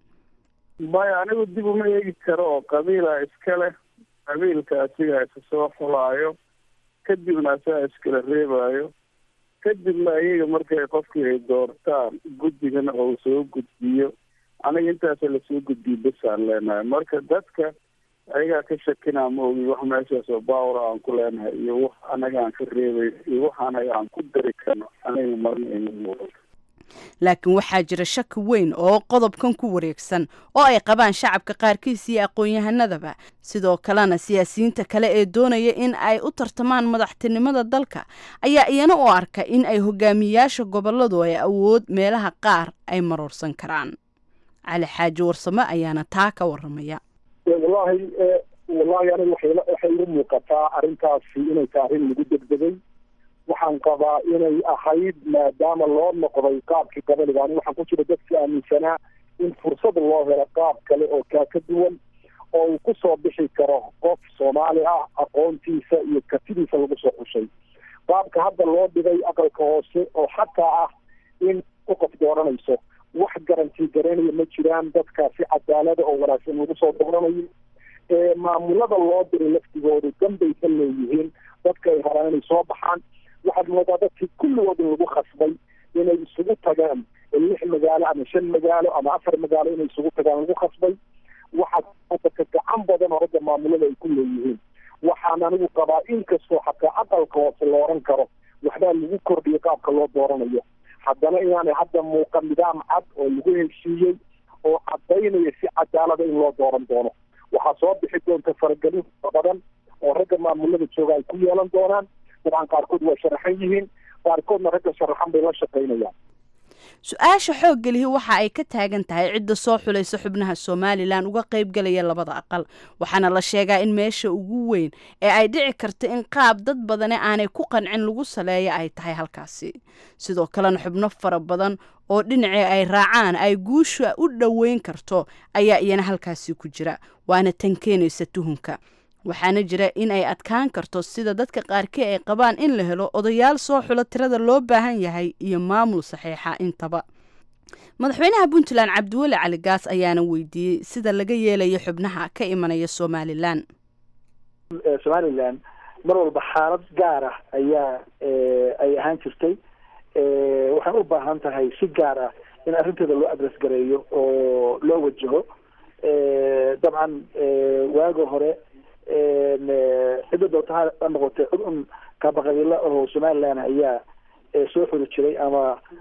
maya anigu dib uma eegi karo oo qabiila iska leh qabiilka asigaa isa soo xulaayo kadibna asagaa iskala reebaayo kadibna ayaga markay qofkii ay doortaan guddigana oo soo gudbiyo aniga intaasa lasoo gudbiyo besaan leenahay marka dadka ayagaa ka shakinaa ma ogi wax meeshaas oo bawra aan ku leenahay iyo wax anaga aan ka reebay iyo wax anaga aan ku dari karno aniga marna ima muuqato laakiin waxaa jira shaki weyn oo qodobkan ku wareegsan oo ay qabaan shacabka qaarkiis iyo aqoon-yahanadaba sidoo kalena siyaasiyiinta kale ee doonaya in ay u tartamaan madaxtinimada dalka ayaa iyana u arka in ay hogaamiyayaasha goboladu ay awood meelaha qaar ay maroorsan karaan cali xaaji warsame ayaana taa ka waramaya wallahi wallahi aniga waxay waxay igu muuqataa arrintaasi inay tahay arrin lagu degdegay waxaan qabaa inay ahayd maadaama loo noqday qaabkii qabaliga ani waxaan ku jira dadkii aaminsanaa in fursad loo helo qaab kale oo kaa ka duwan oo uu kusoo bixi karo qof soomaali ah aqoontiisa iyo kartidiisa lagu soo xushay qaabka hadda loo dhigay aqalka hoose oo xataa ah in u qof dooranayso wax garantii garanaya ma jiraan dadka si cadaalada oo wanaagsan lagu soo dooranayo maamulada loo diray laftigoodu danbaysan leeyihiin dadka ay rabaan inay soo baxaan waxaad moodaa dadkii kulligood in lagu khasbay inay isugu tagaan lix magaalo ama shan magaalo ama afar magaalo inay isugu tagaan lagu khasbay waxaa dadka gacan badan oo ragga maamulada ay ku leeyihiin waxaan anigu qabaa inkastoo xataa aqalka hoose la oran karo waxbaa lagu kordhiyay qaabka loo dooranayo haddana inaanay hadda muuqan nidaam cad oo lagu heshiiyey oo cadaynaya si cadaalada in loo dooran doono waxaa soo bixi doonta faragelin badan oo ragga maamulada jooga ay ku yeelan doonaan dabcan qaarkood waa sharaxan yihiin qaarkoodna ragga sharaxan bay la shaqaynayaan su-aasha xoogga lihi waxa ay ka taagan tahay cidda soo xulaysa xubnaha somalilan uga qaybgalaya labada aqal waxaana la sheegaa in meesha ugu weyn ee ay dhici karta in qaab dad badane aanay ku qancin lagu saleeya ay tahay halkaasi sidoo kalena xubno fara badan oo dhinacii ay raacaan ay guusha u dhoweyn karto ayaa iyana halkaasi ku jira waana tan keenaysa tuhunka waxaana jira in ay adkaan karto sida dadka qaarkii ay qabaan in la helo odayaal soo xulo tirada loo baahan yahay iyo maamul saxiixa intaba madaxweynaha puntland cabdiweli cali gaas ayaana weydiiyey sida laga yeelayo xubnaha ka imanaya somalilan somalilan mar walba xaalad gaar ah ayaa ay ahaan jirtay waxay u baahan tahay si gaar ah in arrinteeda loo adres gareeyo oo loo wajaho dabcan waaga hore cidda doorta ha noqotay cid un kaabaqabiila oo somaliland ayaa soo xuri jiray ama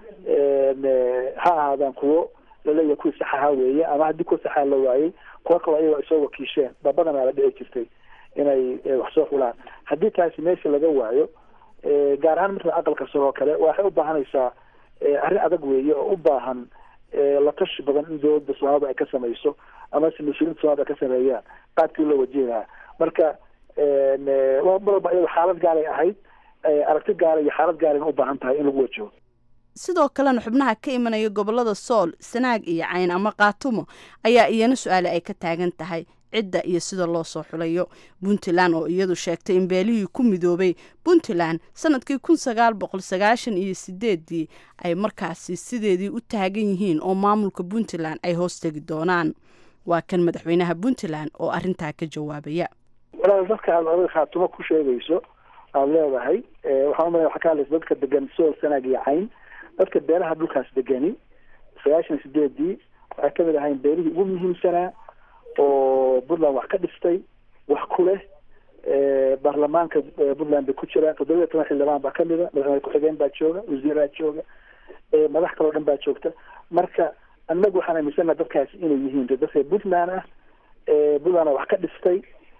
ha ahaadaan kuwo laleeyahay kuwii saxaha weeye ama haddii kuwa saxaa la waayey kuwa kaloo ayagoo ay soo wakiisheen ba badanaa la dhici jirtay inay wax soo xulaan haddii taasi meesha laga waayo gaar ahaan marka aqalka sare oo kale waxay u baahanaysaa arrin adag weeye oo u baahan la tashi badan in dowladda soomaalida ay ka samayso ama se mas-uuliinta somalida ay ka sameeyaan qaabkii loo wajihi marka marwalba iyado xaalad gaaray ahayd aragti gaara iyo xaalad gaarayna u baahan tahay in lagu wajaho sidoo kalena xubnaha ka imanaya gobolada sool sanaag iyo cayn ama kaatumo ayaa iyana su-aale ay ka taagan tahay cidda iyo sida loo soo xulayo puntland oo iyadu sheegtay in beelihii ku midoobay puntland sanadkii kun sagaal boqol sagaashan iyo sideedii ay markaasi sideedii u taagan yihiin oo maamulka puntland ay hoos tegi doonaan waa kan madaxweynaha puntland oo arrintaa ka jawaabaya walaal dadka aad adiga khaatumo ku sheegayso aada leedahay waxaan umaleya waxaa ka hadlaysa dadka degan sool sanaag iyo cayn dadka beelaha dhulkaas degani sagaashan sideedii waxay kamid ahayn beelihii ugu muhiimsanaa oo puntland wax ka dhistay wax ku leh baarlamaanka puntland bay ku jiraan toddoba iyo toban xildhibaan baa kamida madaxweyne ku-xigeen baa jooga wasiiraa jooga madax kaloo dhan baa joogta marka annagu waxaan aaminsanaha dadkaasi inay yihiin dadka puntland ah puntlandna wax ka dhistay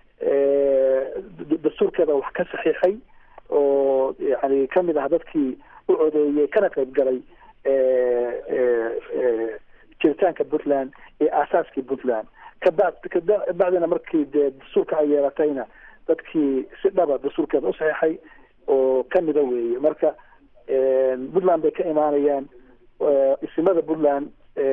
dastuurkeeda wax ka saxiixay oo yani kamid ah dadkii u codeeyey kana qayb galay jiritaanka puntland iyo aasaaskii puntland kaba kabacdina markii dee dastuurka ay yeelatayna dadkii si dhaba dastuurkeeda u saxiixay oo kamida weeye marka puntland bay ka imaanayaan isimada puntland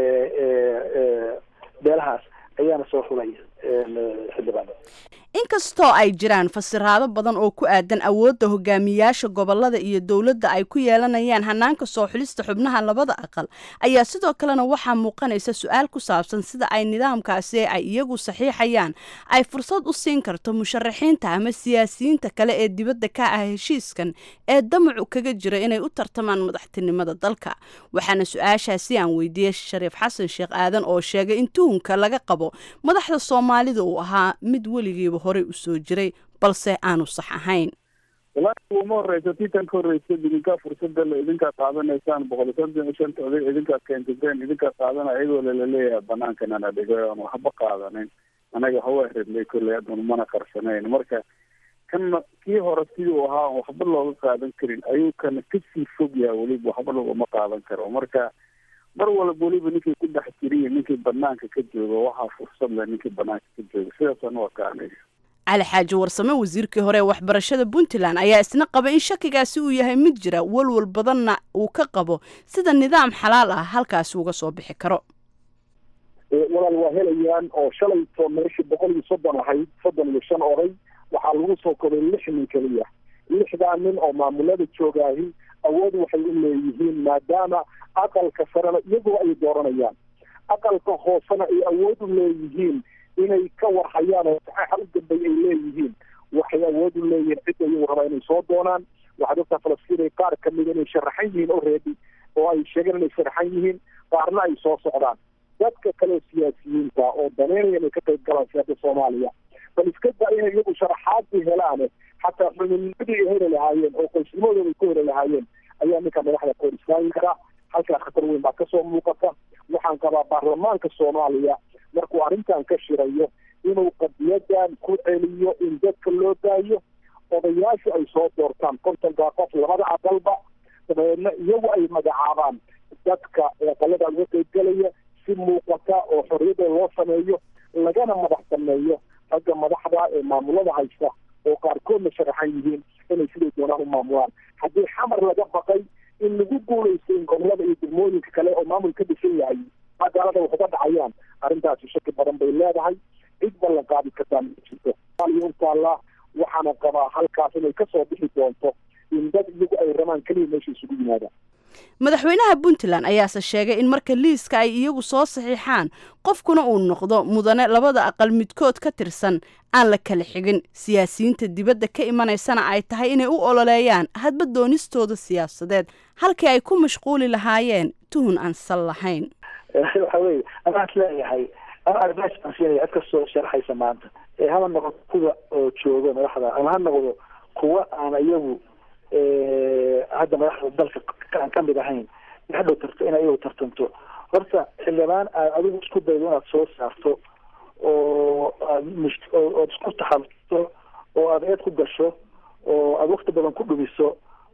beelahaas ayaana soo xulaya xildhibaan inkastoo ay jiraan fasiraado badan oo ku aadan awoodda hogaamiyaasha gobolada iyo dowladda ay ku yeelanayaan hanaanka soo xulista xubnaha labada aqal ayaa sidoo kalena waxaa muuqanaysa su-aal ku saabsan sida ay nidaamkaasi ay iyagu saxiixayaan ay fursad u siin karto musharaxiinta ama siyaasiyiinta kale ee dibadda ka ah heshiiskan ee damacu kaga jira inay u tartamaan madaxtinimada dalka waxaana su-aashaasi aan weydiiyey shariif xasan sheekh aadan oo sheegay in tuhunka laga qabo madaxda soomaalida uu ahaa mid weligiiba horey u soo jiray balse aanu sax ahayn walaahi uma horeysa tii tan ka horreysa idinkaa fursada le idinkaa qaadanaysaan boqol iyo soddon iyo shanta oday idinkaa keensateen idinkaa qaadana iyagoo lelaleeyahay banaankan ana dhigay oon waxba qaadanin anaga hawa redlay kolley haddanu mana qarsanayn marka kana kii hore sidii uu ahaa on waxba looga qaadan karin ayuu kana kasii fog yahay weliba waxba logama qaadan karo marka mar walba weliba ninkii ku dhex jiriya ninkii banaanka ka jooga waxaa fursad leh ninkii banaanka ka jooga sidaasana waa ka aniga cali xaaji warsame wasiirkii hore ee waxbarashada puntland ayaa isna qaba in shakigaasi uu yahay mid jira walwal badanna uu ka qabo sida nidaam xalaal ah halkaasi uga soo bixi karo walaal waa helayaan oo shalayto meeshii boqol iyo soddon ahayd soddon iyo shan oday waxaa lagu soo koray lix nin keliya lixdaa nin oo maamulada joogaahi awood waxay u leeyihiin maadaama aqalka sarena iyagoo ay dooranayaan aqalka hoosena ay awood u leeyihiin inay ka warhayaan oo saxaaxa u dambay ay leeyihiin waxay awood u leeyihiin cidda iyagu rabaa inay soo doonaan waxaad ogtaa falastiin ay qaar kamida inay sharaxan yihiin already oo ay sheegeen inay sharaxan yihiin qaarna ay soo socdaan dadka kale siyaasiyiinta oo daneynaya inay ka qayb galaan siyaasadda soomaaliya bal iska da inay iyagu sharaxaadii helaane xataa xubinnimadii ay heli lahaayeen oo qoysnimadooda ay ku heli lahaayeen ayaa ninka madaxda ka hor istaagi karaa halkaa khatar weyn baa kasoo muuqata waxaan qabaa baarlamaanka soomaaliya markuu arrintan ka shirayo inuu qadiyadan ku celiyo in dadka loo daayo odayaashu ay soo doortaan kontonkaa qof labada aqalba dabeedna iyagu ay magacaabaan dadka aqalada uga qaybgelaya si muuqata oo xorriyada loo sameeyo lagana madax sameeyo ragga madaxda ee maamulada haysta oo qaarkoodna sharaxan yihiin inay siday doonaan u maamulaan haddii xamar laga baqay in lagu guulaysto in gobolada iyo degmooyinka kale oo maamul ka dhisan yahay magaalada wax uga dhacayaan arrintaasi shaki badan bay leedahay cid ballan qaadi kartaa ma jirto somaaliya u taallaa waxaana qabaa halkaas inay kasoo bixi doonto in dad iyagu ay rabaan keliya meesha isugu yimaadaan madaxweynaha puntland ayaase sheegay in marka liiska ay iyagu soo saxiixaan qofkuna uu noqdo mudane labada aqal midkood ka tirsan aan la kala xigin siyaasiyiinta dibadda ka imanaysana ay tahay inay u ololeeyaan hadba doonistooda siyaasadeed halkii ay ku mashquuli lahaayeen tuhun aan sal lahayn waxa weye anaa is leeyahay ama advice baan siinaya cid kastoo sharxaysa maanta ee haba noqoto kuwa oo jooga madaxda ama ha noqdo kuwa aan iyagu hadda madaxda dalka aan ka mid ahayn hadhow tarto in ayagu tartanto horta xildhibaan aad adigu isku daydo inaad soo saarto oo aad mush- oo- ood isku taxalto oo aad eed ku gasho oo aad wakti badan ku dhumiso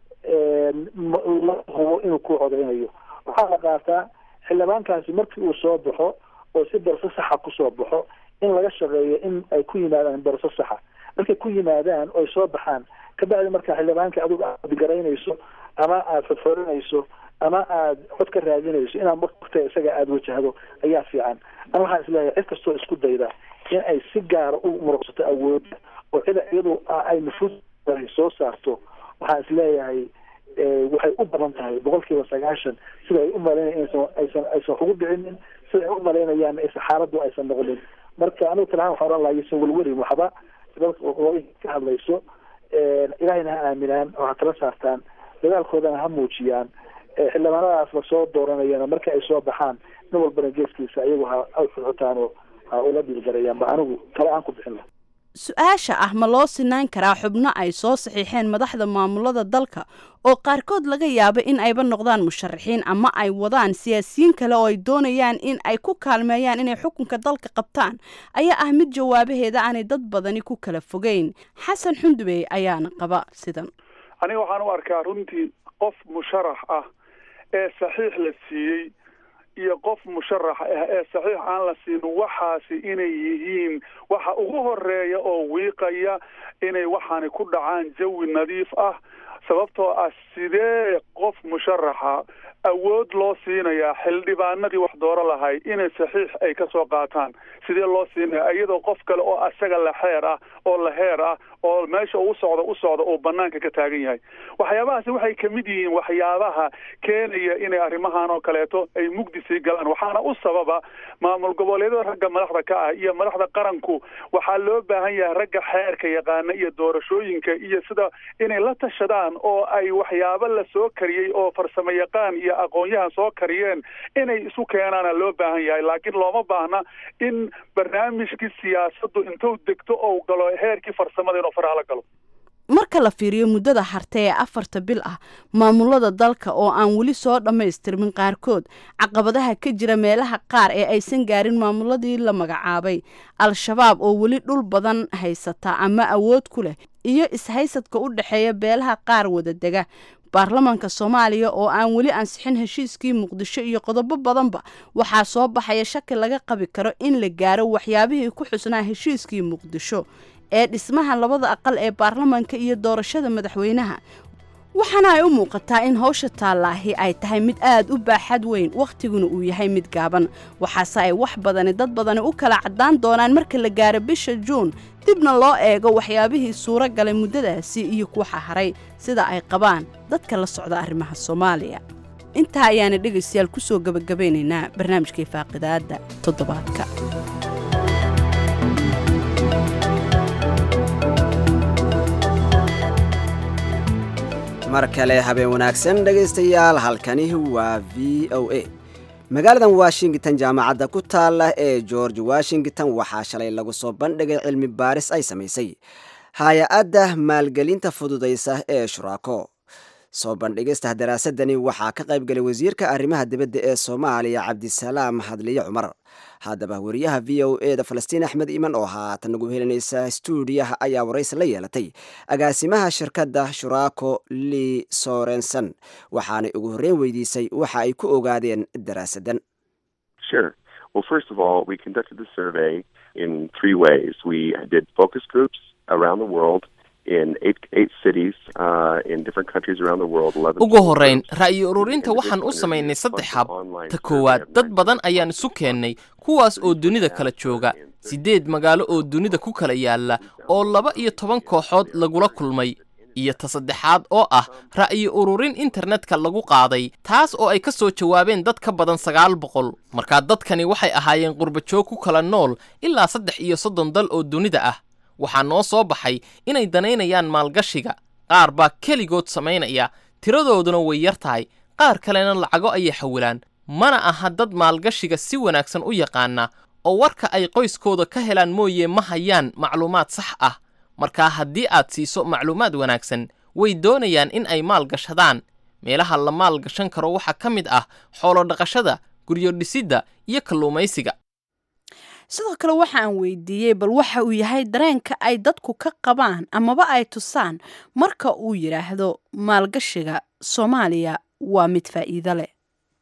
ma- la hubo inuu ku codeynayo waxaa la qaataa xildhibaankaasi markii uu soo baxo oo si darso saxa kusoo baxo in laga shaqeeyo in ay ku yimaadaan darso saxa markay ku yimaadaan oy soo baxaan kabacdi markaa xildhibaanka adigu aad garaynayso ama aad fodforinayso ama aad cod ka raadinayso inaad waktiga isaga aada wajahdo ayaa fiican ama waxaan isleeyahay cid kastoo isku dayda in ay si gaara u muruqsato awoodda oo cida iyadu ay nufuus soo saarto waxaan isleeyahay waxay u badan tahay boqol kiiba sagaashan sida ay u malaynaya inaysan aysan aysan wax ugu dhicinin sida ay u malaynayaan aysan xaaladdu aysan noqonin marka anigu talahaan waxaan oran lahaa ysan welwelin waxba dadka ka hadlayso ilaahayna ha aaminaan oo ha tala saartaan dadaalkoodana ha muujiyaan xildhibaanadaas lasoo dooranayana marka ay soo baxaan nin walbana geeskiisa iyagu ha xuxutaan oo ha ula dhiilgarayaan ba anigu tala aan ku bixin laha su-aasha ah ma loo sinaan karaa xubno ay soo saxiixeen madaxda maamulada dalka oo qaarkood laga yaabo in ayba noqdaan musharaxiin ama ay wadaan siyaasiyiin kale oo ay doonayaan in ay ku kaalmeeyaan inay xukunka dalka qabtaan ayaa ah mid jawaabaheeda aanay dad badani ku kala fogeyn xasan xundubey ayaana qaba sidan aniga waxaan u arkaa runtii qof musharax ah ee saxiix la siiyey iyo qof musharax ah ee saxiix aan la siin waxaasi inay yihiin waxa ugu horeeya oo wiiqaya inay waxaani ku dhacaan jawi nadiif ah sababtoo ah sidee qof musharaxa awood loo siinayaa xildhibaanadii wax dooro lahay inay saxiix ay ka soo qaataan sidee loo siinaya iyadoo qof kale oo asaga la xeer ah oo la heer ah oo meesha uu socdo u socda oo banaanka ka taagan yahay waxyaabahaasi waxay kamid yihiin waxyaabaha keenaya inay arrimahan oo kaleeto ay mugdi sii galaan waxaana u sababa maamul goboleedyada ragga madaxda ka ah iyo madaxda qaranku waxaa loo baahan yahay ragga xeerka yaqaana iyo doorashooyinka iyo sida inay la tashadaan oo ay waxyaabo la soo kariyey oo farsamo yaqaan iyo aqoon-yahan soo kariyeen inay isu keenaana loo baahan yahay laakiin looma baahna in barnaamijkii siyaasaddu intuu degto ou galo heerkii farsamada inuu faraha la galo marka la fiiriyo muddada harte ee afarta bil ah maamulada dalka oo aan weli soo dhammaystirmin qaarkood caqabadaha ka jira meelaha qaar ee aysan gaarin maamuladii la magacaabay al-shabaab oo weli dhul badan haysata ama awood ku leh iyo ishaysadka u dhexeeya beelaha qaar wadadega baarlamaanka soomaaliya oo aan weli ansixin heshiiskii muqdisho iyo qodobo badanba waxaa soo baxaya shaki laga qabi karo in la gaaro waxyaabihii ku xusnaa heshiiskii muqdisho ee dhismaha labada aqal ee baarlamaanka iyo doorashada madaxweynaha waxaana ay u muuqataa in howsha taallaahi ay tahay mid aad u baaxad weyn wakhtiguna uu yahay mid gaaban waxaase ay wax badani dad badani u kala caddaan doonaan marka la gaaro bisha juun dibna loo eego waxyaabihii suuro galay muddadaasi iyo kuwaxa haray sida ay qabaan dadka la socda arrimaha soomaaliya intaa ayaana dhegaystayaal ku soo gebagabaynaynaa barnaamijkai faaqidaadda toddobaadka mar kale habeen wanaagsan dhegaystayaal halkani waa v o a magaaladan washington jaamacadda ku taala ee george washington waxaa shalay lagu soo bandhigay cilmi baaris ay samaysay hay-adda maalgelinta fududaysa ee shuraako soo bandhigista daraasadani waxaa ka qaybgalay wasiirka arrimaha dibadda ee soomaaliya cabdisalaam hadliye cumar haddaba wariyaha v o e da falastiin axmed iman oo haatan nagu helinaysa stuudiyaha ayaa waraysi la yeelatay agaasimaha shirkadda shuraako li sorenson waxaanay ugu horreyn weydiisay waxa ay ku ogaadeen daraasadan Sure. Well, first of all, we conducted the survey in three ways. We did focus groups around the world in eight, eight cities uh, in different countries around the world. 11 ugu horrayn ra'yi ururinta waxaan u samaynay saddex hab ta koowaad dad badan ayaan isu keennay kuwaas oo dunida kala jooga siddeed magaalo oo dunida ku kala yaalla oo laba iyo toban kooxood lagula kulmay iyo ta saddexaad oo ah ra'yi ururin internetka lagu qaaday taas oo ay ka soo jawaabeen dad ka badan sagaal boqol markaa dadkani waxay ahaayeen qurbajoog ku kala nool ilaa saddex iyo soddon dal oo dunida ah waxaa noo soo baxay inay danaynayaan maalgashiga qaar baa keligood samaynaya tiradooduna way yar tahay qaar kalena lacago ayay xawilaan mana aha dad maalgashiga si wanaagsan u yaqaana oo warka ay qoyskooda ka helaan mooye ma hayaan macluumaad sax ah markaa haddii aad siiso macluumaad wanaagsan way doonayaan in ay maal gashadaan meelaha la maal gashan karo waxaa ka mid ah xoolo dhaqashada guryo dhisidda iyo kalluumaysiga sidoo kale waxa aan weydiiyey bal waxa uu yahay dareenka ay dadku ka qabaan amaba ay tusaan marka uu yidhaahdo maalgashiga soomaaliya waa mid faa'iido leh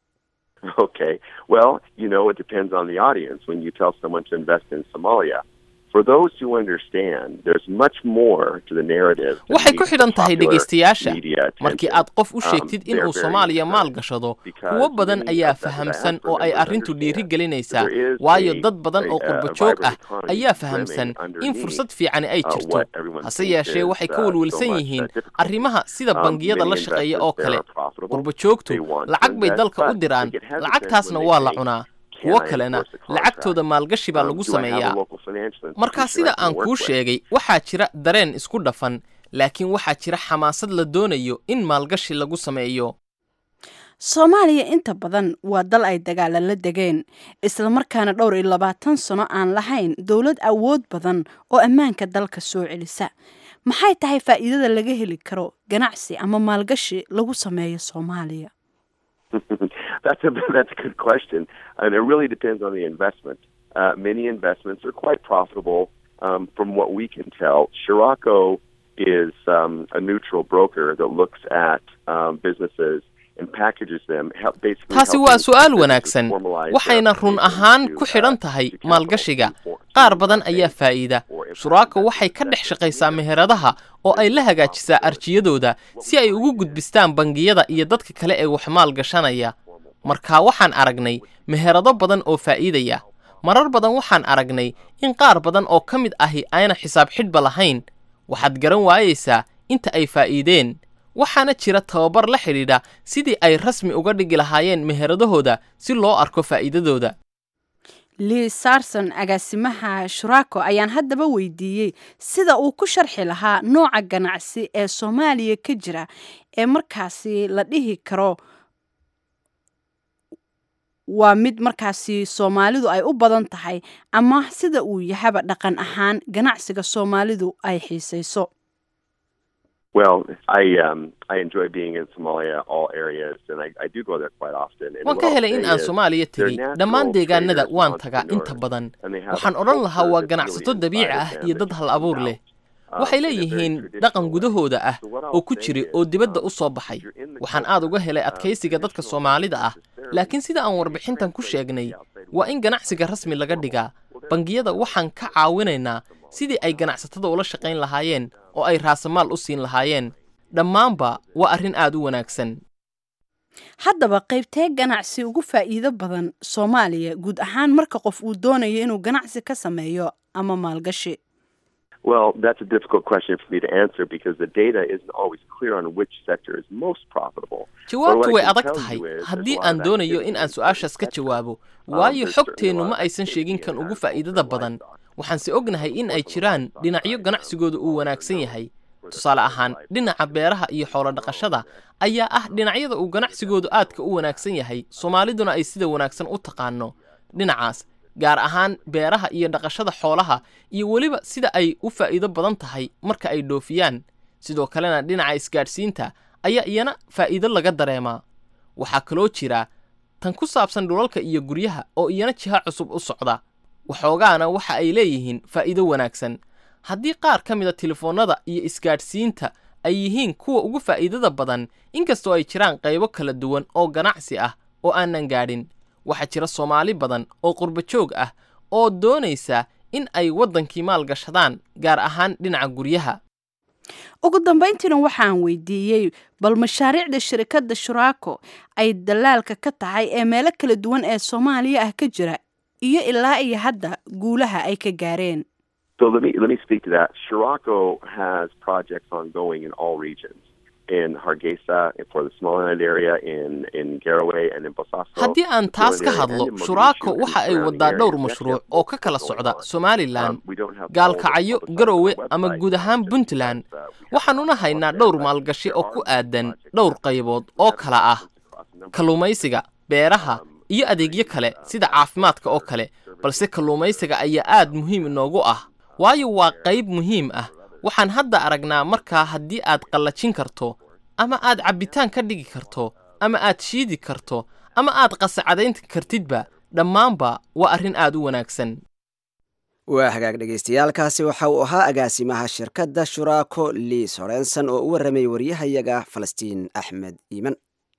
Okay. Well, you know, it depends on the audience when you tell someone to invest in Somalia. For those who understand, there's much more to the narrative. than waxay ku meets xidhan tahay popular dhegaystayaasha media markii attention. aad qof u Um, sheegtid they're inuu very soomaaliya maal concerned gashado because kuwo badan many ayaa of the fahamsan diaspora oo ay members arrintu understand dhiirigelinaysaa there is waayo a- dad badan oo a- a qurbajoog vibrant ah economy ayaa brimming fahamsan in underneath, fursad fiicani ay uh, jirto what everyone hase thinks yeeshee is, waxay ka uh, so welwelsan much, uh, yihiin difficult. arrimaha sida Um, bangiyada many la shaqeeya oo investors, they kale are profitable. qurbajoogtu They want to lacag bay invest, dalka u but diraan they get hesitant lacagtaasna when they waa la say, cunaa "Can kuwo I kalena enforce the contract? lacagtooda maalgashi baa Um, lagu do I have a sameeyaa local financial markaa institution sida I can aan work kuu with? sheegay waxaa jira dareen isku dhafan laakiin waxaa jira xamaasad la doonayo in maalgashi lagu sameeyo soomaaliya inta badan waa dal ay dagaala la degeen islamarkaana dhowr iyo labaatan sano aan lahayn dowlad awood badan oo ammaanka dalka soo celisa maxay tahay faa'iidada laga heli karo ganacsi ama maalgashi lagu sameeyo soomaaliya that's a that's a good question, and it really depends on the investment. Uh, many investments are quite profitable, um, from what we can tell. Scirocco is um, a neutral broker that looks at um, businesses and packages them. Help, basically taasi helping waa su'aal businesses wanaagsan formalize their waxayna run application ahaan to, ku uh, xidhan tahay to capital maalgashiga before- qaar to badan pay ayaa faa'iida or if shuraako waxay ka dhex shaqaysaa meheradaha oo ay la hagaajisaa arjiyadooda si ay ugu gudbistaan bangiyada iyo dadka kale ee wax maal gashanaya markaa waxaan aragnay meherado badan oo faa'iidaya marar badan waxaan aragnay in qaar badan oo ka mid ahi ayna xisaab xidhba lahayn waxaad garan waayaysaa inta ay faa'iideen waxaana jira tababar la xidhiidha sidii ay rasmi uga dhigi lahaayeen meheradahooda si loo arko faa'iidadooda lii sarson agaasimaha shuraako ayaan haddaba weydiiyey sida uu ku sharxi lahaa nooca ganacsi ee soomaaliya ka jira ee markaasi la dhihi karo waa mid markaasi soomaalidu ay u badan tahay ama sida uu yahaba dhaqan ahaan ganacsiga soomaalidu ay xiisayso Well, I um, I enjoy being in Somalia, all areas, and I, I do go there quite often. And waan what ka I'll helay say in aan is soomaaliya they're tegey natural dhammaan deegaanada traders, waan tagaa inta entrepreneurs, badan and they have waxaan a odhan lahaa culture waa that's ganacsato really dabiici inside of ah them iyo that dad you hal can abuur now. leh Um, waxay in a very leeyihiin traditional dhaqan way. gudahooda ah So what I'll oo ku say jira is, oo dibadda um, u soo baxay if you're in the waxaan culture, aad uga helay um, adkaysiga dadka traditional soomaalida ah necessarily laakiin sida aan can be warbixintan ku translated to sheegnay the outside waa world. in ganacsiga rasmi laga dhigaa bangiyada waxaan ka caawinaynaa sidii ay ganacsatada ula shaqayn lahaayeen oo ay raasamaal u siin lahaayeen dhammaanba waa arrin aad u wanaagsan haddaba qaybtee ganacsi ugu faa'iido badan soomaaliya guud ahaan marka qof uu doonayo inuu ganacsi ka sameeyo ama maalgashi Well, that's a difficult question for me to answer because the data isn't always clear on which sector is most profitable. jawaabtu But what way I can adag tell tahay you is there's haddii a lot aan of doonayo activity in aan in su-aashaas ka sectors. jawaabo Um, waayo there's certainly a xogteennu lot ma of aysan activity sheegin in kan ugu agriculture faa'iidada and badan livestock. waxaanse ognahay in ay jiraan dhinacyo ganacsigooda uu wanaagsan yahay tusaale ahaan dhinaca beeraha iyo xoolo dhaqashada ayaa ah dhinacyada uu ganacsigoodu aadka u wanaagsan yahay soomaaliduna ay sida wanaagsan u taqaano dhinacaas gaar ahaan beeraha iyo dhaqashada xoolaha iyo weliba sida ay u faa'iido badan tahay marka ay dhoofiyaan sidoo kalena dhinaca isgaadhsiinta ayaa iyana faa'iido laga dareemaa waxaa kaloo jira tan ku saabsan dhulalka iyo guryaha oo iyana jiha cusub u socda waxoogaana waxa ay leeyihiin faa'iido wanaagsan haddii qaar ka mida telefoonnada iyo isgaadhsiinta ay yihiin kuwa ugu faa'iidada badan inkastoo ay jiraan qaybo kala duwan oo ganacsi ah oo aanan gaadhin waxaa jira soomaali badan oo qurbo joog ah oo doonaysa in ay waddankii maal gashadaan gaar ahaan dhinaca guryaha ugu dambayntiina waxaan weydiiyey bal mashaariicda shirikadda shuraako ay dalaalka ka tahay ee meelo kala duwan ee soomaaliya ah ka jira iyo ilaa iyo hadda guulaha ay ka gaareen So let me let me speak to that. Shirako has projects ongoing in all regions. In Hargeisa, for the Somaliland area, in in Garowe, and in Bosaso. haddii aan taas ka Somaliland hadlo and in shuraako Mogadishu and waxa ay surrounding wadaa areas. dhowr We mashruuc actually have oo ka kala multiple socda going on. somalilan Um, we don't have all gaalkacyo the publicized garowe on our ama website, guud ahaan just puntland because, uh, we have waxaanuna a haynaa lot dhowr there, but maalgashi there oo are ku some aadan projects dhowr that qaybood have oo kala ah across a number of kalluumaysiga beeraha iyo adeegyo kale sida caafimaadka oo kale balse kalluumaysiga ayaa aad muhiim inoogu ah waayo waa qayb muhiim ah waxaan hadda aragnaa markaa haddii aad qallajin karto ama aad cabbitaan ka dhigi karto ama aad shiidi karto ama aad qasacadayn kartidba dhammaanba waa arrin aad u wanaagsan waa hagaag dhagaystayaalkaasi waxa uu ahaa agaasimaha shirkadda shuraako liis horenson oo u warramayay waryahayaga falastiin axmed iiman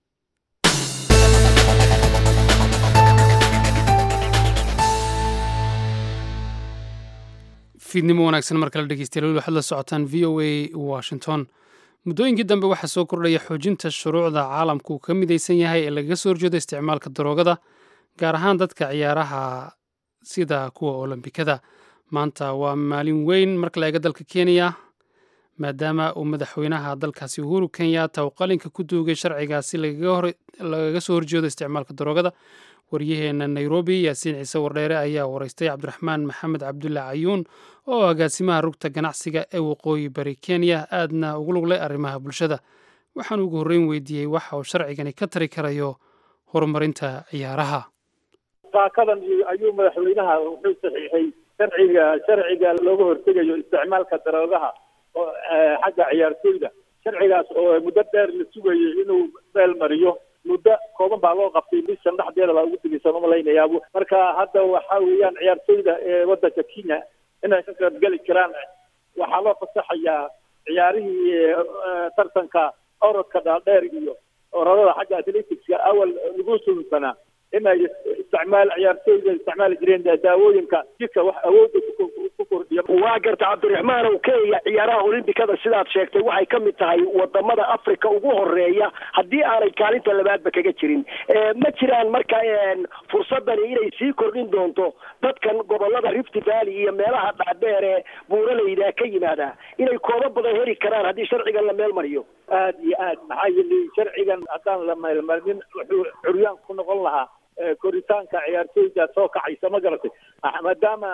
fiidnimo wanaagsan mar kale dhegeystayaal waxaad la socotaan v o a washington muddooyinkii dambe waxaa soo kordhaya xoojinta shuruucda caalamku uu ka midaysan yahay ee lagaga soo horjeedo isticmaalka daroogada gaar ahaan dadka ciyaaraha sida kuwa olombikada maanta waa maalin weyn marka la eega dalka kenya maadaama uu madaxweynaha dalkaasi uhuru kenyatta uu qalinka ku duugay sharcigaasi lagaga soo horjeedo isticmaalka daroogada waryaheena nairobi yaasiin ciise wardheere ayaa waraystay cabdiraxmaan maxamed cabdulla cayuun oo agaasimaha rugta ganacsiga ee waqooyi bari kenya aadna ugu luglay arrimaha bulshada waxaan ugu horreyn weydiiyey waxa uu sharcigani ka tari karayo horumarinta ciyaaraha saakadan ayuu madaxweynaha wuxuu saxiixay sharciga sharciga looga hortegayo isticmaalka daroogaha oo xagga ciyaartooyda sharcigaas oo muddo dheer la sugayay inuu meel mariyo muddo kooban baa loo qabtay bishan dhexdeeda baa ugu tegeysa ma malaynayaabo marka hadda waxa weeyaan ciyaartooyda ee waddanka kenya inay ka qaybgeli karaan waxaa loo fasaxayaa ciyaarihii tartanka orodka dhaadheer iyo orodada xagga athletics-ka awal lagu suunsanaa inay isticmaal ciyaartooyda isticmaali jireen daawooyinka jirka wax awoodda ku kordhiya waa garta cabdiraxmaan ow kenya ciyaaraha olimbikada sidaad sheegtay waxay ka mid tahay wadamada africa ugu horeeya haddii aanay kaalinta labaadba kaga jirin ma jiraan marka fursadani inay sii kordhin doonto dadkan gobolada rift valley iyo meelaha dhaadheer ee buuralayda ka yimaada inay koobo badan heli karaan haddii sharcigan la meel mariyo aad iyo aad maxaa yeelay sharcigan haddaan la meelmarinin wuxuu curyaan ku noqon lahaa koritaanka ciyaartooyda soo kacaysa ma garatay maadaama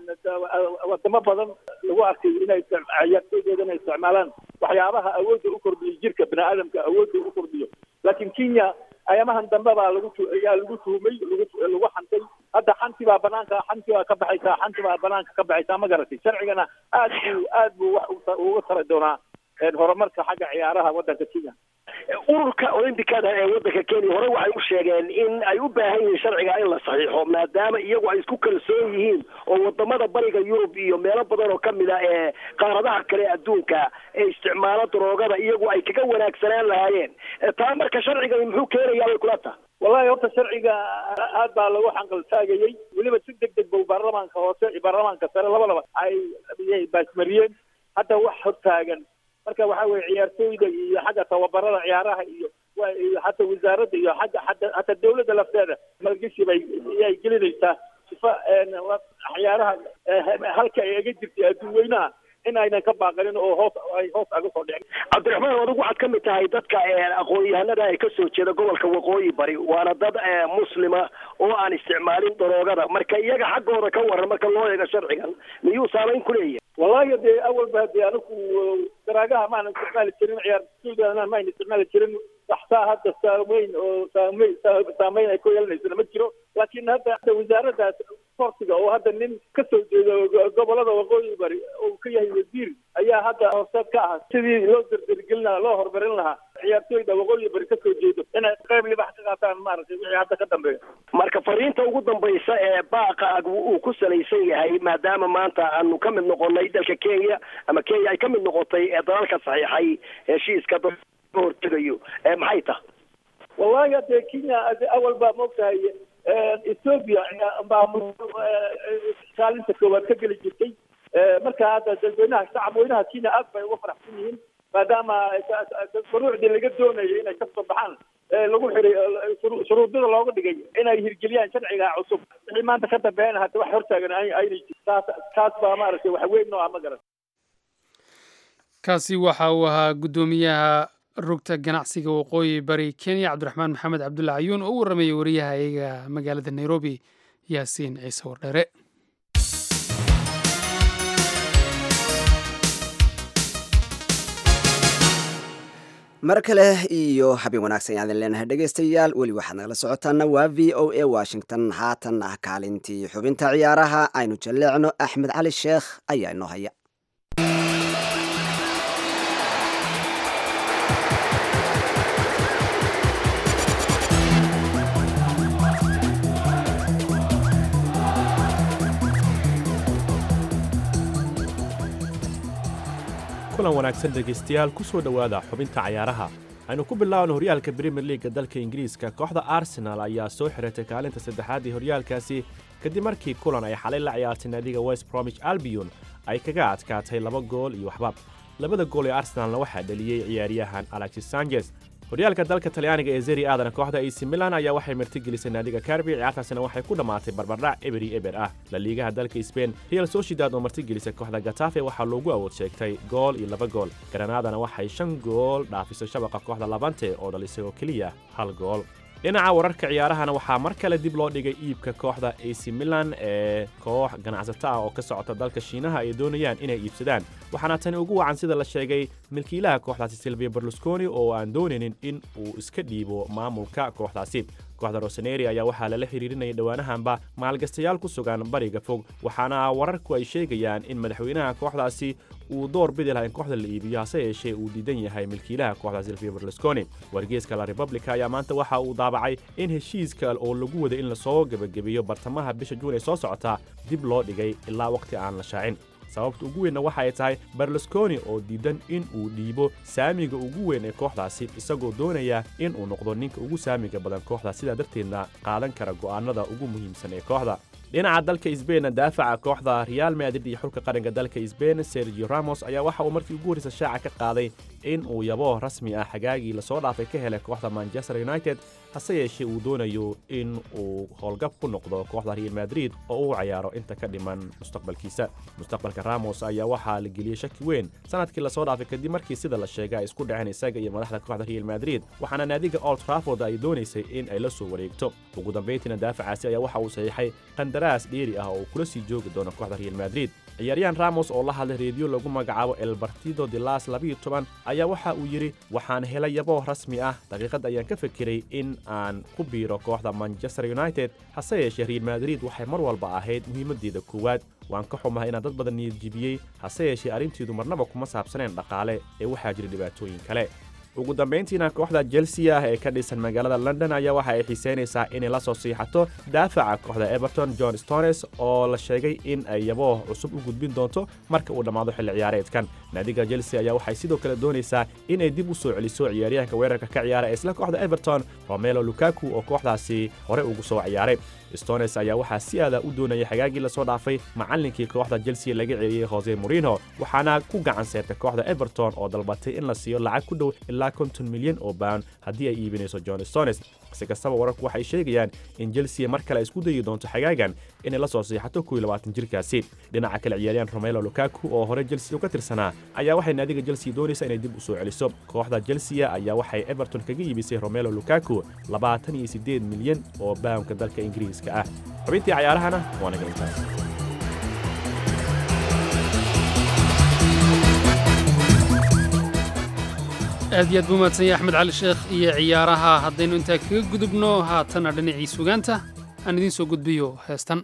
wadamo badan lagu arkay inay ciyaartooydooda inay isticmaalaan waxyaabaha awoodda u kordhiyo jirka bini aadamka awoodda u kordhiyo laakiin kenya ayamahan dambe baa lagu ayaa lagu tuhumay lagu lagu xantay hadda xanti baa banaanka xanti baa ka baxaysaa xanti baa banaanka ka baxaysaa ma garatay sharcigana aad buu aad buu wax uga tari doonaa horumarka xagga ciyaaraha waddanka kenya ururka olimbikada ee waddanka kenya hore waxay u sheegeen in ay u baahan yihiin sharciga in la saxiixo maadaama iyagu ay isku kalsoon yihiin oo wadamada bariga yurub iyo meelo badan oo kamid a ee qaaradaha kale adduunka ee isticmaalo daroogada iyagu ay kaga wanaagsanaan lahaayeen taa marka sharcigani muxuu keenayaa way kula taha wallahi horta sharciga aad baa lagu xanqaltaagayey weliba si deg deg bow baarlamaanka hoose iyo baarlamaanka sare labadaba ay baasmariyeen hadda wax hortaagan marka waxa weye ciyaartooyda iyo xagga tababarada ciyaaraha iyo hata wasaaradda iyo xagga hata hata dawladda lafteeda malgeshi bay ay gelinaysaa sifa ciyaaraha halka ay aga jirtay adduun weynaha in aynan ka baaqanin oo hoos ay hoos aga soo dhicin cabdiraxmaan adigu waxaad ka mid tahay dadka aqoon-yahanada ay kasoo jeeda gobolka waqooyi bari waana dad muslima oo aan isticmaalin daroogada marka iyaga xaggooda ka waran marka loo eego sharcigan miyuu saamayn ku leeyahay wallahi dee awalba dee anigu daraagaha maanan isticmaali jirin ciyaartooydana maan isticmaali jirin waxtaa hadda saameyn oo saameyn saameyn ay ku yeelanaysana ma jiro laakiin hadda hadda wasaaradda sportiga oo hadda nin ka soo jeedo gobolada waqooyi bari oo ka yahay wasiir ayaa hadda horseed ka ah sidii loo dardargelin lahaa loo horumarin lahaa ciyaartooyda waqooyi bari ka soo jeedo inay qayb libax ka qaataan maaragtay wixii hadda ka dambeeya marka fariinta ugu dambaysa ee baaqa uu ku salaysan yahay maadaama maanta aanu ka mid noqonay dalka kenya ama kenya ay ka mid noqotay ee dalalka saxiixay heshiiska dad ka hortegayo maxay taha wallahi hadee kenya awal baa maogtahay ethoobia baa kaalinta koowaad ka geli jirtay marka hadda dadweynaha shacab weynaha kenya aad bay uga faraxsan yihiin maadaama shuruucdii laga doonayay inay kasoo baxaan lagu xiray shuruudada looga dhigay inay hirgeliyaan sharciga cusub wixii maanta ka dambeeyana hadda wax hortaagan aynay jirin taas taas baa maaragtay wax weyn noo ah ma garan kaasi waxa uu ahaa guddoomiyaha rugta ganacsiga waqooyi bari kenya cabdiraxmaan maxamed cabdulla cayuun oo u warramayay wariyaha iyaga magaalada nairobi yaasiin ciise wardheere mar kale iyo habeen wanaagsan yaadan leenahay dhegaystayaal weli waxaad nagala socotaana waa v o a washington haatan ah kaalintii xubinta ciyaaraha aynu jalleecno axmed cali sheekh ayaa inoo haya kulan wanaagsan dhegaystayaal ku soo dhowaada xubinta cayaaraha aynu ku bilaabno horyaalka brimier liiga dalka ingiriiska kooxda arsenal ayaa soo xiratay kaalinta saddexaad ee horyaalkaasi kadib markii kulan ay xalay la ciyaartay naadiga west bromich albion ay kaga adkaatay laba gool iyo waxba labada gool ee arsenalna waxaa dhaliyey ciyaaryahan alexis sanchez horyaalka dalka talyaaniga ee zeri aadana kooxda ac milan ayaa waxay martigelisay naadiga karbi ciyaartaasina waxay ku dhammaatay barbardhac eberi eber ah la liigaha dalka sbain real sociedad oo martigelisay kooxda gatafe waxaa loogu awood sheegtay gool iyo laba gool garanaadana waxay shan gool dhaafisay shabaqa kooxda labante oo dhalisay oo keliya hal gool dhinaca wararka ciyaarahana waxaa mar kale dib loo dhigay iibka kooxda ac milan ee koox ganacsato ah oo ka socota dalka shiinaha ay doonayaan inay iibsadaan waxaana tani ugu wacan sida la sheegay milkiilaha kooxdaasi silvia berlusconi oo aan doonaynin in uu iska dhiibo maamulka kooxdaasi kooxda roseneri ayaa waxaa lala xiriirinayay dhowaanahanba maalgastayaal ku sugan bariga fog waxaana wararku ay sheegayaan in madaxweynaha kooxdaasi uu door bidi laha in kooxda la iibiyo hase yeeshee uu diidan yahay milkiilaha kooxda silvia berlusconi wargeeska la republica ayaa maanta waxa uu daabacay in heshiiska oo lagu waday in lasoo gebagabeeyo bartamaha bisha juun ee soo socota dib loo dhigay ilaa waqti aan la shaacin sababta ugu weynna waxa ay tahay berlusconi oo diidan in uu dhiibo saamiga ugu weyn ee kooxdaasi isagoo doonaya in uu noqdo ninka ugu saamiga badan kooxda sidaa darteedna qaadan kara go'aanada ugu muhiimsan ee kooxda dhinaca dalka sbain daafaca kooxda real madrid iyo xulka qaranka dalka sbain sergio ramos ayaa waxa uu markii ugu horreysa shaaca ka qaaday in uu yabo rasmi ah xagaagii lasoo dhaafay ka helay kooxda manchester united hase yeeshee uu doonayo in uu howlgab ku noqdo kooxda real madrid oo uu cayaaro inta ka dhiman mustaqbalkiisa mustaqbalka ramos ayaa waxaa la geliyey shaki weyn sanadkii lasoo dhaafay kadib markii sida la sheegay ay isku dhaceen isaga iyo madaxda kooxda real madrid waxaana naadiga old trafford ay doonaysay in ay la soo wareegto ugu dambayntiina daafacaasi ayaa waxa uu saxiixay qandaraas dheeri ah oo uu kula sii joogi doono kooxda real madrid ciyaaryahan ramos oo la hadlay reediyo lagu magacaabo el bartido de las labiyo toban ayaa waxa uu yidhi waxaan helay yabo rasmi ah daqiiqad ayaan ka fekeray in aan ku biiro kooxda manchester united hase yeeshee real madrid waxay mar walba ahayd muhiimaddeeda koowaad waan ka xumahay inaan dad badan niyad jibiyey hase yeeshee arrinteedu marnaba kuma saabsaneen dhaqaale ee waxaa jira dhibaatooyin kale ugu dambayntiina kooxda chelsea ah ee ka dhisan magaalada london ayaa waxa ay xiiseynaysaa inay la soo siixato daafaca kooxda everton john stones oo la sheegay in ay yabo cusub u gudbin doonto marka uu dhammaado xilli ciyaareedkan naadiga chelsea ayaa waxay sidoo kale doonaysaa inay dib u soo celiso ciyaaryahanka weerarka ka ciyaara ee isla kooxda everton romelo lukaku oo kooxdaasi hore ugu soo ciyaaray stones ayaa waxaa si aada u doonayay xagaagii lasoo dhaafay macallinkii kooxda chelsea laga celiyey jose morino waxaana ku gacan seertay kooxda everton oo dalbatay in la siiyo lacag ku dhow ilaa konton milyan oo baan haddii ay iibinayso john stones si kastaba wararku waxay sheegayaan in chelsea mar kale isku dayi doonto xagaagan inay la soo siixato kuwii labaatan jirkaasi dhinaca kale ciyaaryahan romelo lukaku oo hore chelsea uga tirsanaa ayaa waxay naadiga chelsea doonaysa inay dib u soo celiso kooxda chelsea ayaa waxay everton kaga iibisay romelo lukaku labaatan iyo siddeed milyan oo baamka dalka ingiriiska ah xubintii cayaarahana waa naga intaas aad iyo aad buu mahadsan yahay axmed cali sheekh iyo ciyaaraha haddaynu intaa kaga gudubno haatanna dhinacii sugaanta aan idiin soo gudbiyo heestan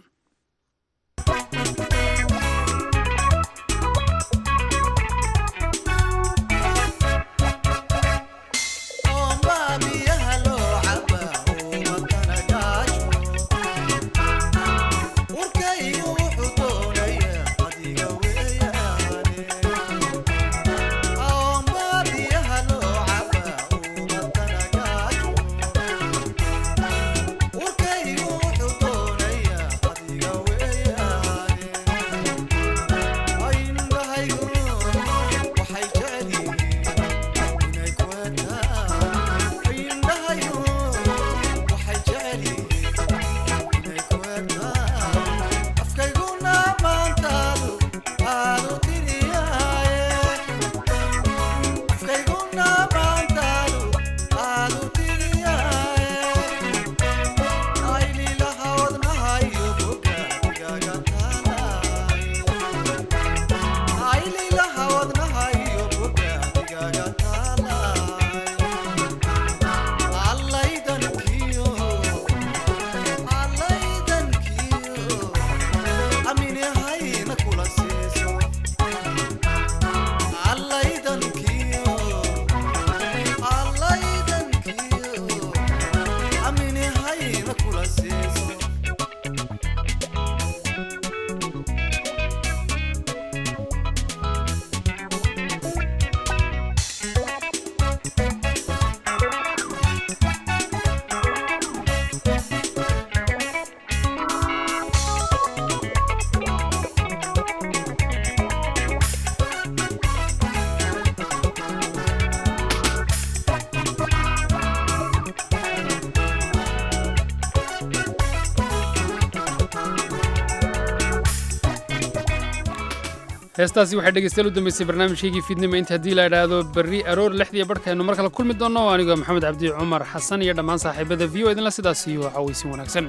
heestaasi waxay dhegeystayaal u dambeysay barnaamijkaygii fiidnimo inta haddii la idhaahdo berri aroor lixdiiyo barhkaynu mar kale kulmi doonno anigoo maxamed cabdi cumar xasan iyo dhammaan saaxiibada v o idinla sidaas iyo cawaysin wanaagsan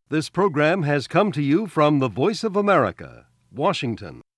This program has come to you from the Voice of America, Washington.